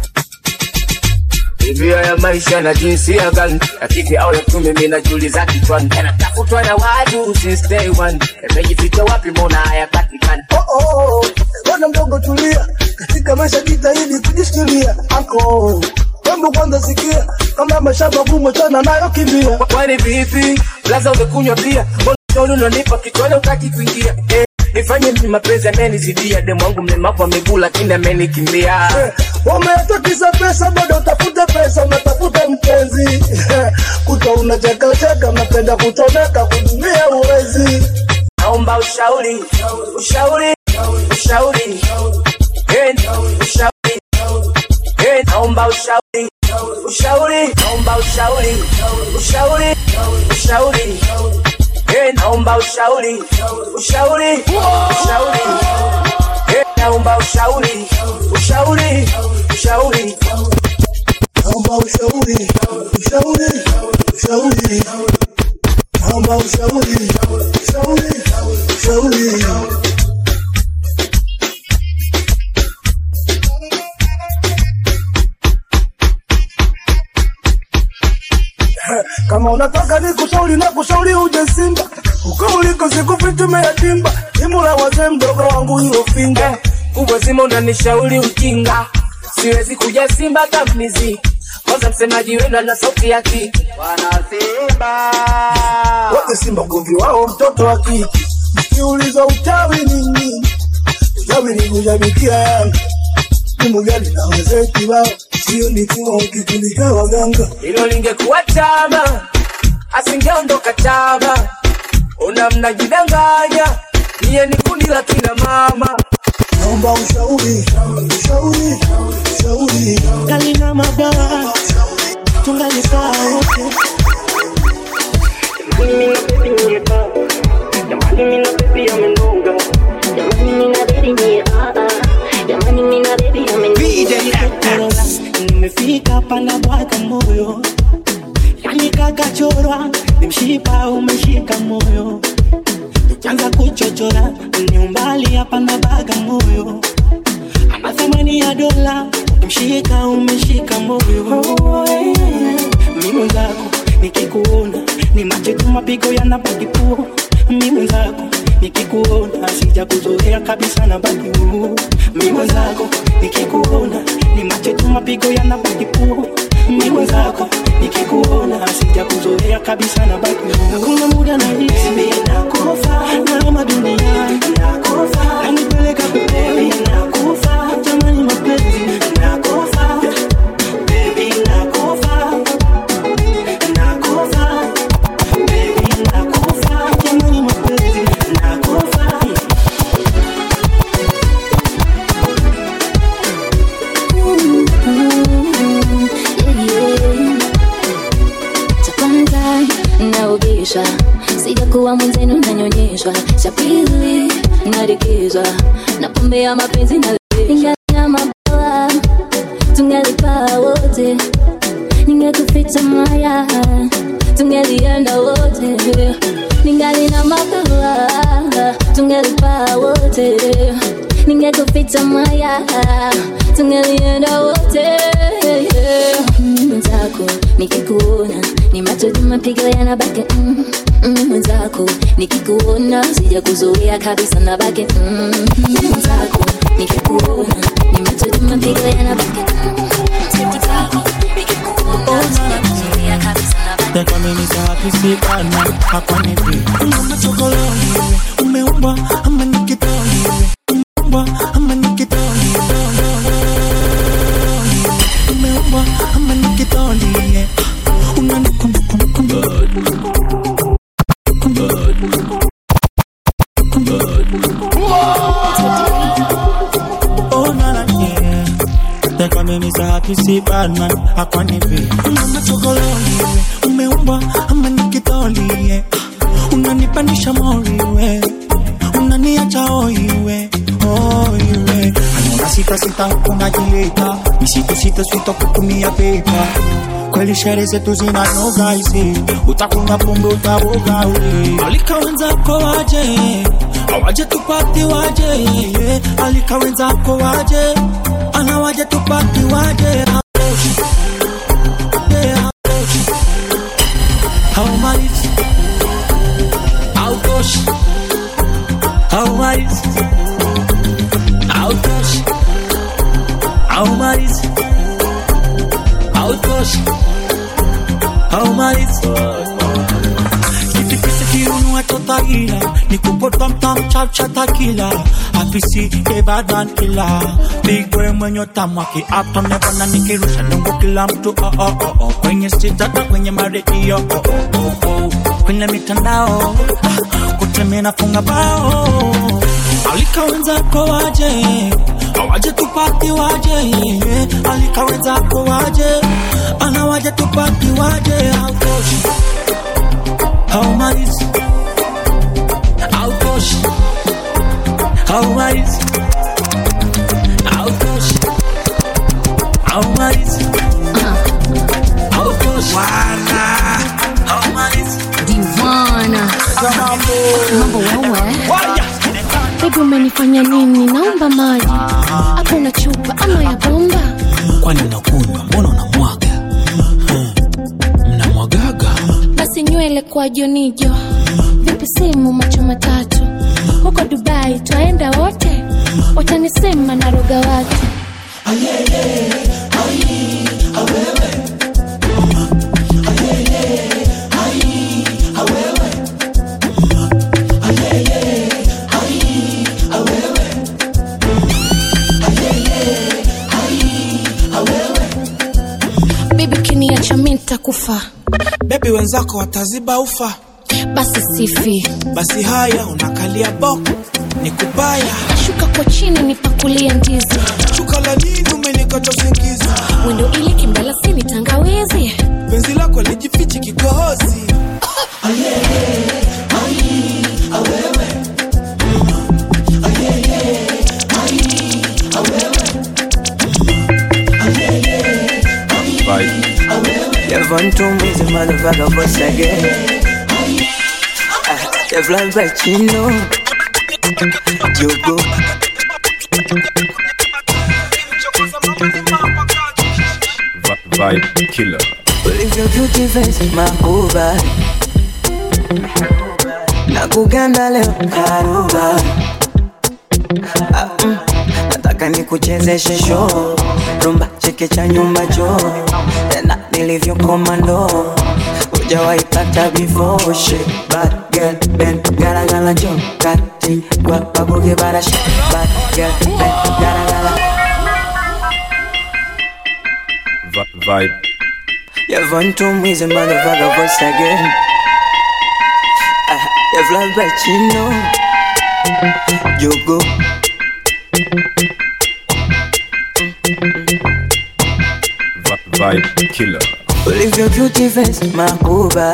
tabia ya maisha na jinsia gani ya kike au ya kiume, mimi najiuliza kichwani. Yanatafutwa na watu since day one, yamejificha wapi? Mbona hayapatikani? oh, oh. Bwana mdogo tulia, katika maisha jitahidi kujishikilia. Anko Hebu kwanza sikia, kama mashamba gumu chana nayo kimbia. Kwani vipi? Blaza umekunywa pia? Mbona ushauri unanipa kichwani utaki kuingia? Eh, nifanye mimi mapenzi amenizidia, demu wangu mlemavu wa miguu lakini amenikimbia. Umeatakisa pesa bado utafuta pesa, unatafuta mpenzi kuta unachekacheka, unapenda kuchomeka, kudumia uwezi. Naomba ushauri, ushauri, ushauri, Eh, ushauri, Eh, naomba ushauri, ushauri, naomba ushauri, ushauri, ushauri, Eh, naomba ushauri, ushauri, ushauri, Eh, naomba ushauri ushauri ushauri naomba ushauri ushauri ushauri naomba ushauri ushauri ushauri kama unataka nikushauri na kushauri uje Simba uko uliko sikufitume yatimba timu la wazee mdogo wangu hiyo finga kubwa zima unanishauri ujinga siwezi kuja simba kamnizi kwanza msemaji wenu ana sauti ya kiki wana simba wote Simba ugomvi wao mtoto wa kike ukiuliza uchawi ni nini uchawi ni kujabikia Yanga timu gani na wazee kibao sio ni timu kikundi cha waganga hilo lingekuwa chama asingeondoka chama una mnajidanganya niye ni kundi la kina mama naomba ushauri ushauri ushauri kalina mabaya tungalikaa wote nimefika pana bwaga moyo yani kakachorwa nimshipa umeshika moyo tukianza kuchochora ni umbali hapa na baga moyo ana thamani ya dola mshika umeshika moyo mi mwenzako nikikuona ni macho tu mapigo yanabaki puo mi mwenzako nikikuona sija kuzoea kabisa na baki huu mi mwenzako nikikuona ni macho tu mapigo yanabaki puo mi mwenzako nikikuona sija kuzoea kabisa na baki huu hakuna muda na hisi nakufa naama duniani nakufa nanipeleka peponi nakufa jamani mapenzi nakufa baby nakufa nakufa baby nakufa jamani mapenzi nakufa cha kwanza naogesha sijakuwa mwenzenu nanyonyeshwa cha pili narekezwa na pombe ya mapenzi na ingalia mabawa tungelipaa wote ningekuficha maya tungelienda wote ningali na mabawa tungelipaa wote ningekuficha maya tungelienda wote mwenzako nikikuona ni macho tu mapigo yanabaki mm, mm, mwenzako nikikuona sija kuzoea kabisa nabaki mm, mwenzako nikikuona ni macho tu mapigo yanabaki mm, mwenzako nikikuona sija kuzoea kabisa nabaki Tekamini hakisikana hakwanipi Mama chokoloni umeumbwa ama ni kitoni umeumbwa ama ni kitoni umeumbwa ama ni kitoni yeah. unanikumbukumbu Oh, na, na, yeah. Tekamini hakisikana hakwanipi Mama chokoloni umeumbwa ama ni kitoli yeah. unanipandisha mori we unaniacha oiwe oiwe anaona sita sita unajileta misitu sita sita kutumia pepa kweli shere zetu zinanoga isi utakunywa pombe utaboga we alika wenzako waje awaje tupati waje yeah. alika wenzako waje anawaje tupati waje Yeah, How much? How much? How much? How much? How much? How much? How much? Kitikisa kirunua totaira Nikupotwa mtam chap chatakila Apisi ke bad man killer Big boy mwenye tamu aki Uptown never na nikirusha Nungu kila mtu oh oh oh oh Kwenye street hata kwenye maredio oh oh oh oh Kwenye mitandao ah, Kote mina funga bao Alika wenzako waje Awaje tupati waje yeah. Alika wenzako waje Anawaje tupati waje How much? How much? How much? How much? umenifanya nini naomba maji hapo una chupa ama ya bomba kwani unakunywa mbona unamwaga Hmm. mnamwagaga basi nywele kwa jonijo vipi simu macho matatu huko dubai twaenda wote watanisema na roga watu bibi kiniacha mi ntakufa bebi wenzako wataziba ufa basi sifi basi haya unakalia boko ni kubaya shuka kwa chini nipakulia ndizi shuka la nini umenikata usingizi wendo ili kimbala sini tangawizi penzi lako lijifichi kikohozi You're fun to me, the motherfucker once again. Ah, You're fly by Chino. Jogo. Vibe killer. Ulivyo beauty face makuba na kuganda leo karuba ah, mm, nataka nikuchezeshe show rumba cheke cha nyumba cho tena nilivyo komando ujawaipata before shit bad girl ben gara gara jo kati kwa babuge bara shit bad girl ben gara gara Vi- Vibe You're fun to me, the motherfucker once again. Ah, You're fly by Chino. Jogo. Vi- Vibe killer. Ulivyo beauty face makuba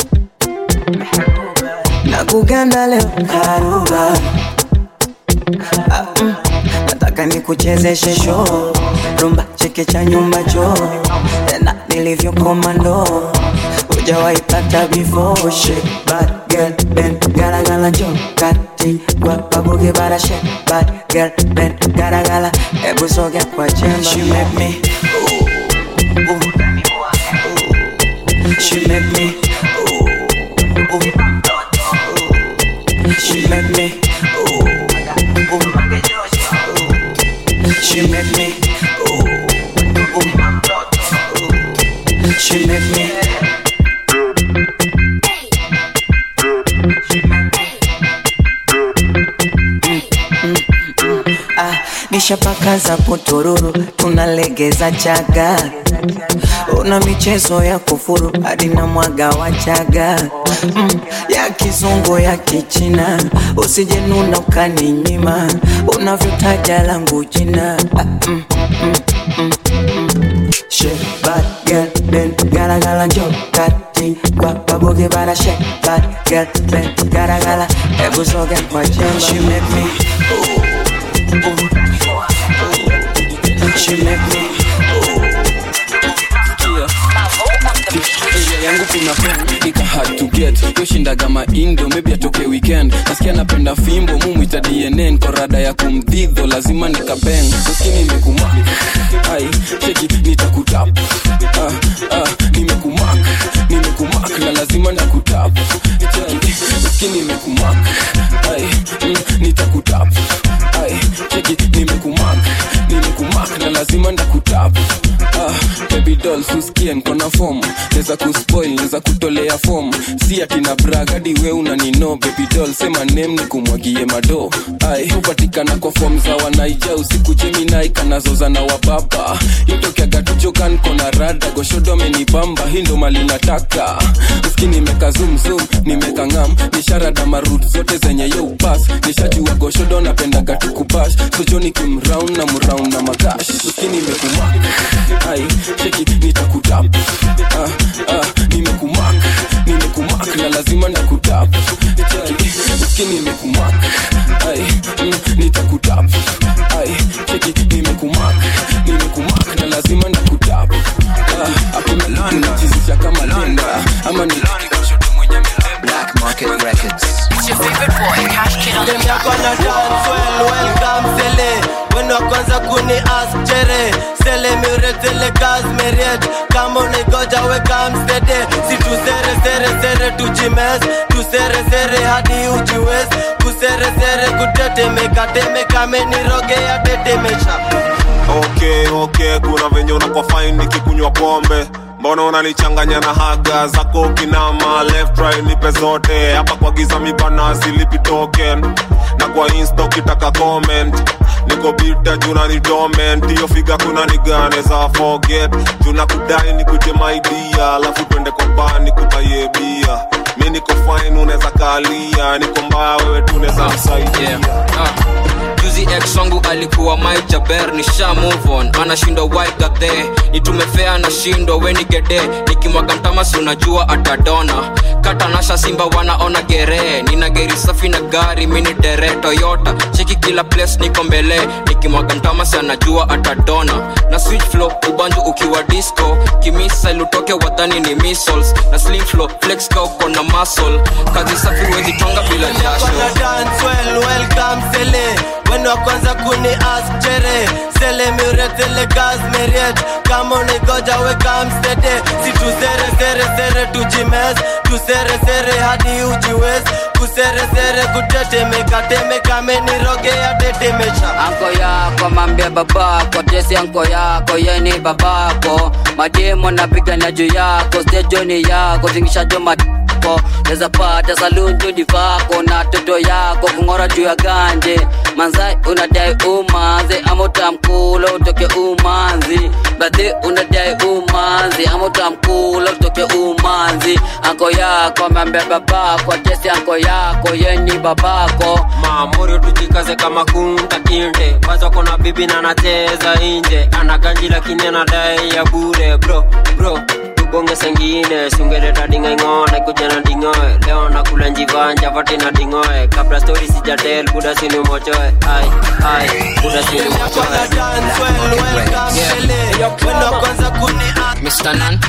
na kuganda leo karuba ah, mm, nataka nikuchezeshe show rumba cheke cha nyumba cho tena nilivyo komando ujawaipata before shit bad girl ben gara gara jo kati kwa babuge bara shit bad girl ben gara gara ebu soge kwa chemba she make me ooh, ooh. She make me ooh, ooh, ooh. She make me ooh, ooh, ooh. She make me ooh, ooh, ooh. She make me Ah, nishapaka za potororo tunalegeza chaga una michezo ya kufuru hadi na mwaga wa chaga mm, ya kizungu ya kichina usijenuna ukaninyima unavyotaja langu jina ah, mm, mm, mm, mm. Shit, bad girl, ben gara gara jo kati kwa babuge bara shit, bad girl, ben gara gara ebu soge kwa chemba She make me ooh, ooh, She make me Area yangu kuna pen nika hard to get yoshindaga maindo maybe atoke weekend nasikia napenda fimbo mumwita dnn kwa rada ya kumdhidho lazima nikapeng uskini nimekumak ai cheki nitakutap ah, ah, nimekumak nimekumak na lazima nakutap cheki uskini nimekumak ai mm, nitakutap ai cheki nimekumak nimekumak na lazima ndakutap ah, baby doll susikie nkona fom neza kuspoil neza kutolea fom si ati na bragadi we unanino baby doll sema nem ni kumwagie mado ai hupatikana kwa fom za wanaija usiku jeminai kanazoza na wababa itokeaga tujokan kona rada goshodo amenibamba hii ndo mali nataka uski nimeka zumzum nimeka ngam nisharada marut zote zenye yo upas nishajua goshodo napendaga tukubash sojoni kimraun na mraun na magash uski nimekumak ai cheki nitakutap ah, ah, nimekumak nimekumak na lazima nakutap cheki uski nimekumak ai mm, nitakutap ai cheki nimekumak nimekumak na lazima nakutap ah, hakuna unajizisha kama lenda ama ni Rocket Records. It's your favorite boy, Cash Kid on the Dem yako na dance well, welcome sele Wendo wa kwanza kuni ask chere Sele miuretele gas meriet Kama unaigoja weka msede Si tusere sere sere tujimes Tusere sere hadi ujiwez Kusere sere kutetemeka Temeka menirogea tetemesha okay okay kuna venye unakuwa fine nikikunywa pombe mbona unanichanganya na haga zako kinama left right nipe zote hapa kwa giza mibana silipi token na kwa insta ukitaka comment niko bita juna ni dormant hiyo figa kuna nigane za forget juna kudai nikuje maidia alafu twende kwa baa nikubaye bia mi niko fine unaweza kalia niko mbaya wewe tunaweza msaidia juzi ex wangu alikuwa Mike Jaber nisha move on anashindwa why got there nitumefea nashindwa weni gede nikimwaga mtamasi unajua atadona katanasha simba wanaona gere nina geri safi na gari mini dere toyota cheki kila place niko mbele nikimwaga mtamasi anajua atadona na switch flow ubanju ukiwa disco kimisa ilutoke wadhani ni missiles na slim flow flex ka uko na muscle kazi safi wezi tonga bila jasho Kona dance well, welcome sele Wendo wa kwanza kuni ask chere Sele miuretele gas meriet Kama unaigoja weka msede Si tusere sere sere tujimes Tusere sere hadi ujiwez Kusere sere kutetemeka Temeka menirogea tetemesha anko yako mambia babako tesi anko yako yeni babako mademo napigania juu yako stejoni yako tingishajo matako neza pata salunju divako na toto yako kung'ora juu ya ganje manzai unadai umanzi ama utamkula utoke umanzi badhi unadai umanzi ama utamkula utoke umanzi anko yako ameambia babako tesi anko yako yeni babako maamuri tujikaze kama kunta kinde kwanza kona bibi na anacheza nje ana ganji lakini anadai ya bure bro bro tubonge sengine sungeleta dingaing'one kuja na dingoe leo nakula njivanja vati na dingoe kabla stori sijatel buda sini mochoe ai ai buda sini mochoe Mr. Nan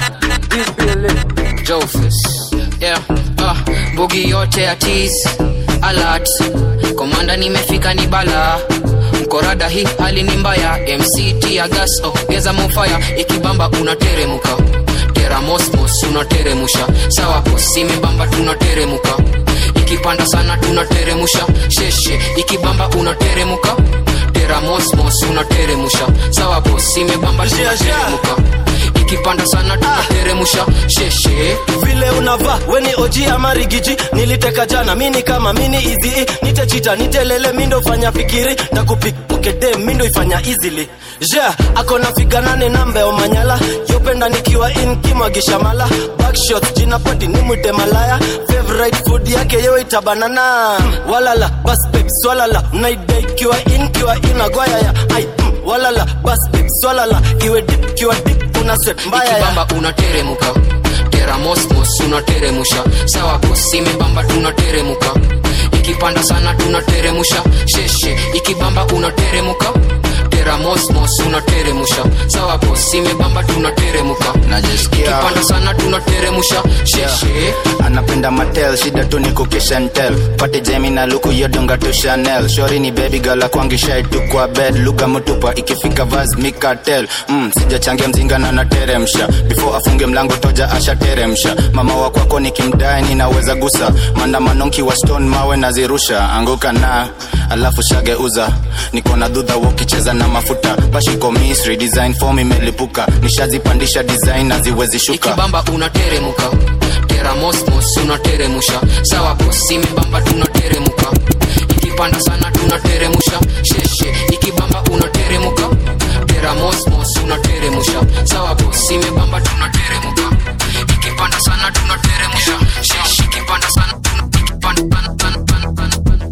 Jofus yeah. ah, bugi yote ya tis alert komanda nimefika ni bala mkorada hii hali ni mbaya mct ya gas ongeza mofaya ikibamba unateremuka tera mosmos unateremusha sawa posimebamba tunateremuka ikipanda sana tunateremusha sheshe ikibamba unateremuka tera mosmos unateremusha sawa posimebamba tunateremuka ikipanda sana tunateremusha sheshe vile unavaa weni oji ama rigiji niliteka jana mini kama mini izi nitechita nitelele mindo fanya fikiri na kupikokede mindo ifanya easily ja akona figa nane nambe omanyala yopenda nikiwa in kimwagisha mala backshot jina pati nimwite malaya favorite food yake yewe itabanana walala bas babe swalala naidai kiwa in kiwa in agwayaya ai mm, walala bas babe swalala iwe dip kiwa dip una sweat mbaya ya ikibamba unateremuka tera mosmos unateremusha sawa posimebamba tunateremuka ikipanda sana tunateremusha sheshe ikibamba unateremuka tera mosmos unateremusha sawa posimebamba tunateremuka ikipanda sana tunateremusha sheshe yeah. anapenda matel shida tu ni kukishentel pate jemi na luku yodonga tu chanel shori ni baby gala kwangishai tu kwa bed lugha mutupa ikifika vaz mikatel mm, sijachangia mzinga na nateremsha before afunge mlango toja ashateremsha mama wa kwako nikimdai ninaweza gusa maandamano nkiwa stone mawe nazirusha anguka na alafu shageuza niko na dhudha wokicheza na mafuta bashiko misri design form imelipuka nishazipandisha design naziwezi shuka ikibamba unateremuka tera mosmos unateremusha sawa posimebamba tunateremuka ikipanda sana tunateremusha sheshe ikibamba unateremuka tera mosmos unateremusha sawa posimebamba tunateremuka ikipanda sana tunateremusha sheshe ikipanda sana ikipanda sana sana sana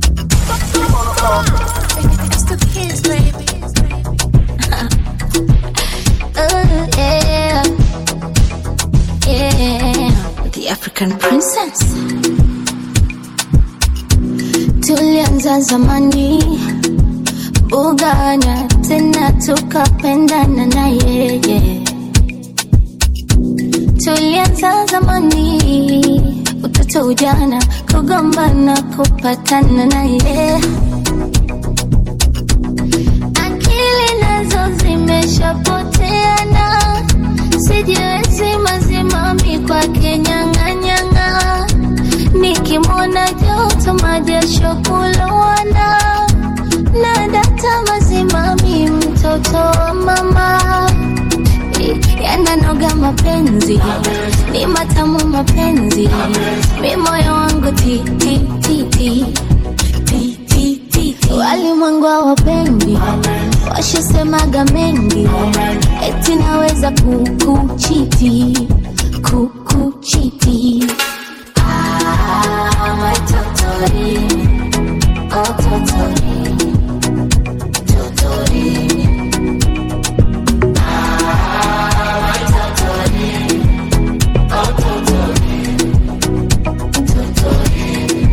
It's the kids, baby. oh, yeah. Yeah. The African princess. Tulianza zamani bugana tena tukapendana na yeye tulianza zamani utoto ujana kugombana kupatana naye akili nazo zimeshapoteana sijiwezi mazimami kwake nyang'anyang'a nikimwona joto majasho kulowana na data mazimami mtoto wa mama yananoga mapenzi ni matamu mapenzi mi moyo wangu ti ti ti ti ti ti ti ti walimwengu wapendi washasemaga mengi eti naweza kukuchiti kukuchiti Ah, my totori, oh totori, totori. Ah, my totori, oh totori, totori.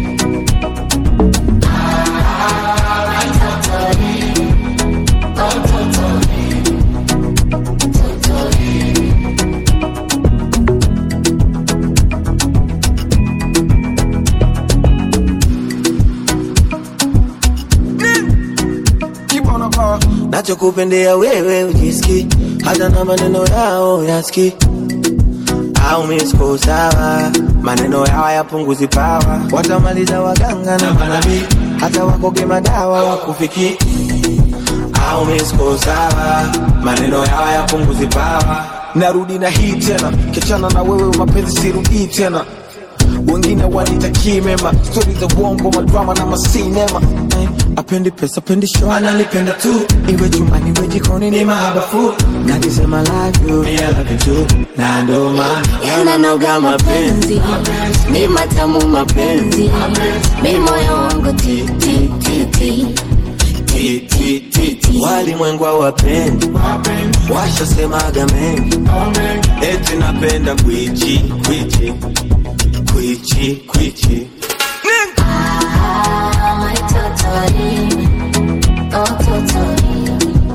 Ah, my totori, oh totori, totori. nachokupendea wewe ujiski hata na maneno yao yaski au misko sawa maneno yao yapunguzi pawa watamaliza waganga na manabii hata wakoge madawa wakufiki au misko sawa maneno yao yapunguzi pawa narudi na hii tena kichana na wewe mapenzi sirudii tena wengine wanitakii mema stori za uongo madrama na masinema Eh, apendi pesa apendi show analipenda tu iwe chumbani iwe jikoni ni mahabafu nakisema love you I love you too na ndo maana yananoga mapenzi ni matamu mapenzi mi moyo wangu ti ti ti ti Ti, ti, ti, ti. walimwengu wapendi washasemaga mengi eti napenda kwichi kwichi kwichi kwichi Ah, my totori, oh totori,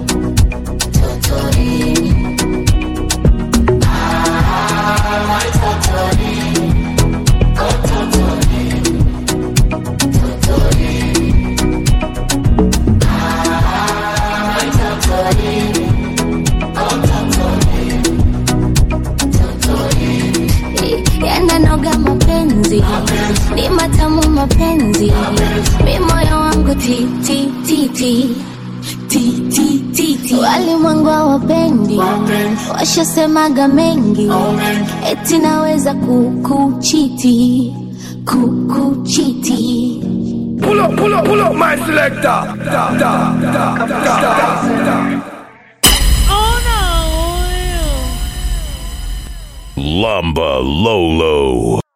totori. Ah, my totori, oh totori, totori. Ah, my totori, oh totori, totori. yananoga mapenzi ni matamu mapenzi mi moyo wangu ti ti ti ti ti ti ti ti walimwengu wapendi washasemaga mengi eti naweza kukuchiti kukuchiti Pull up, pull up, pull up, my selector. Da, da, da, da, da. Lamba Lolo.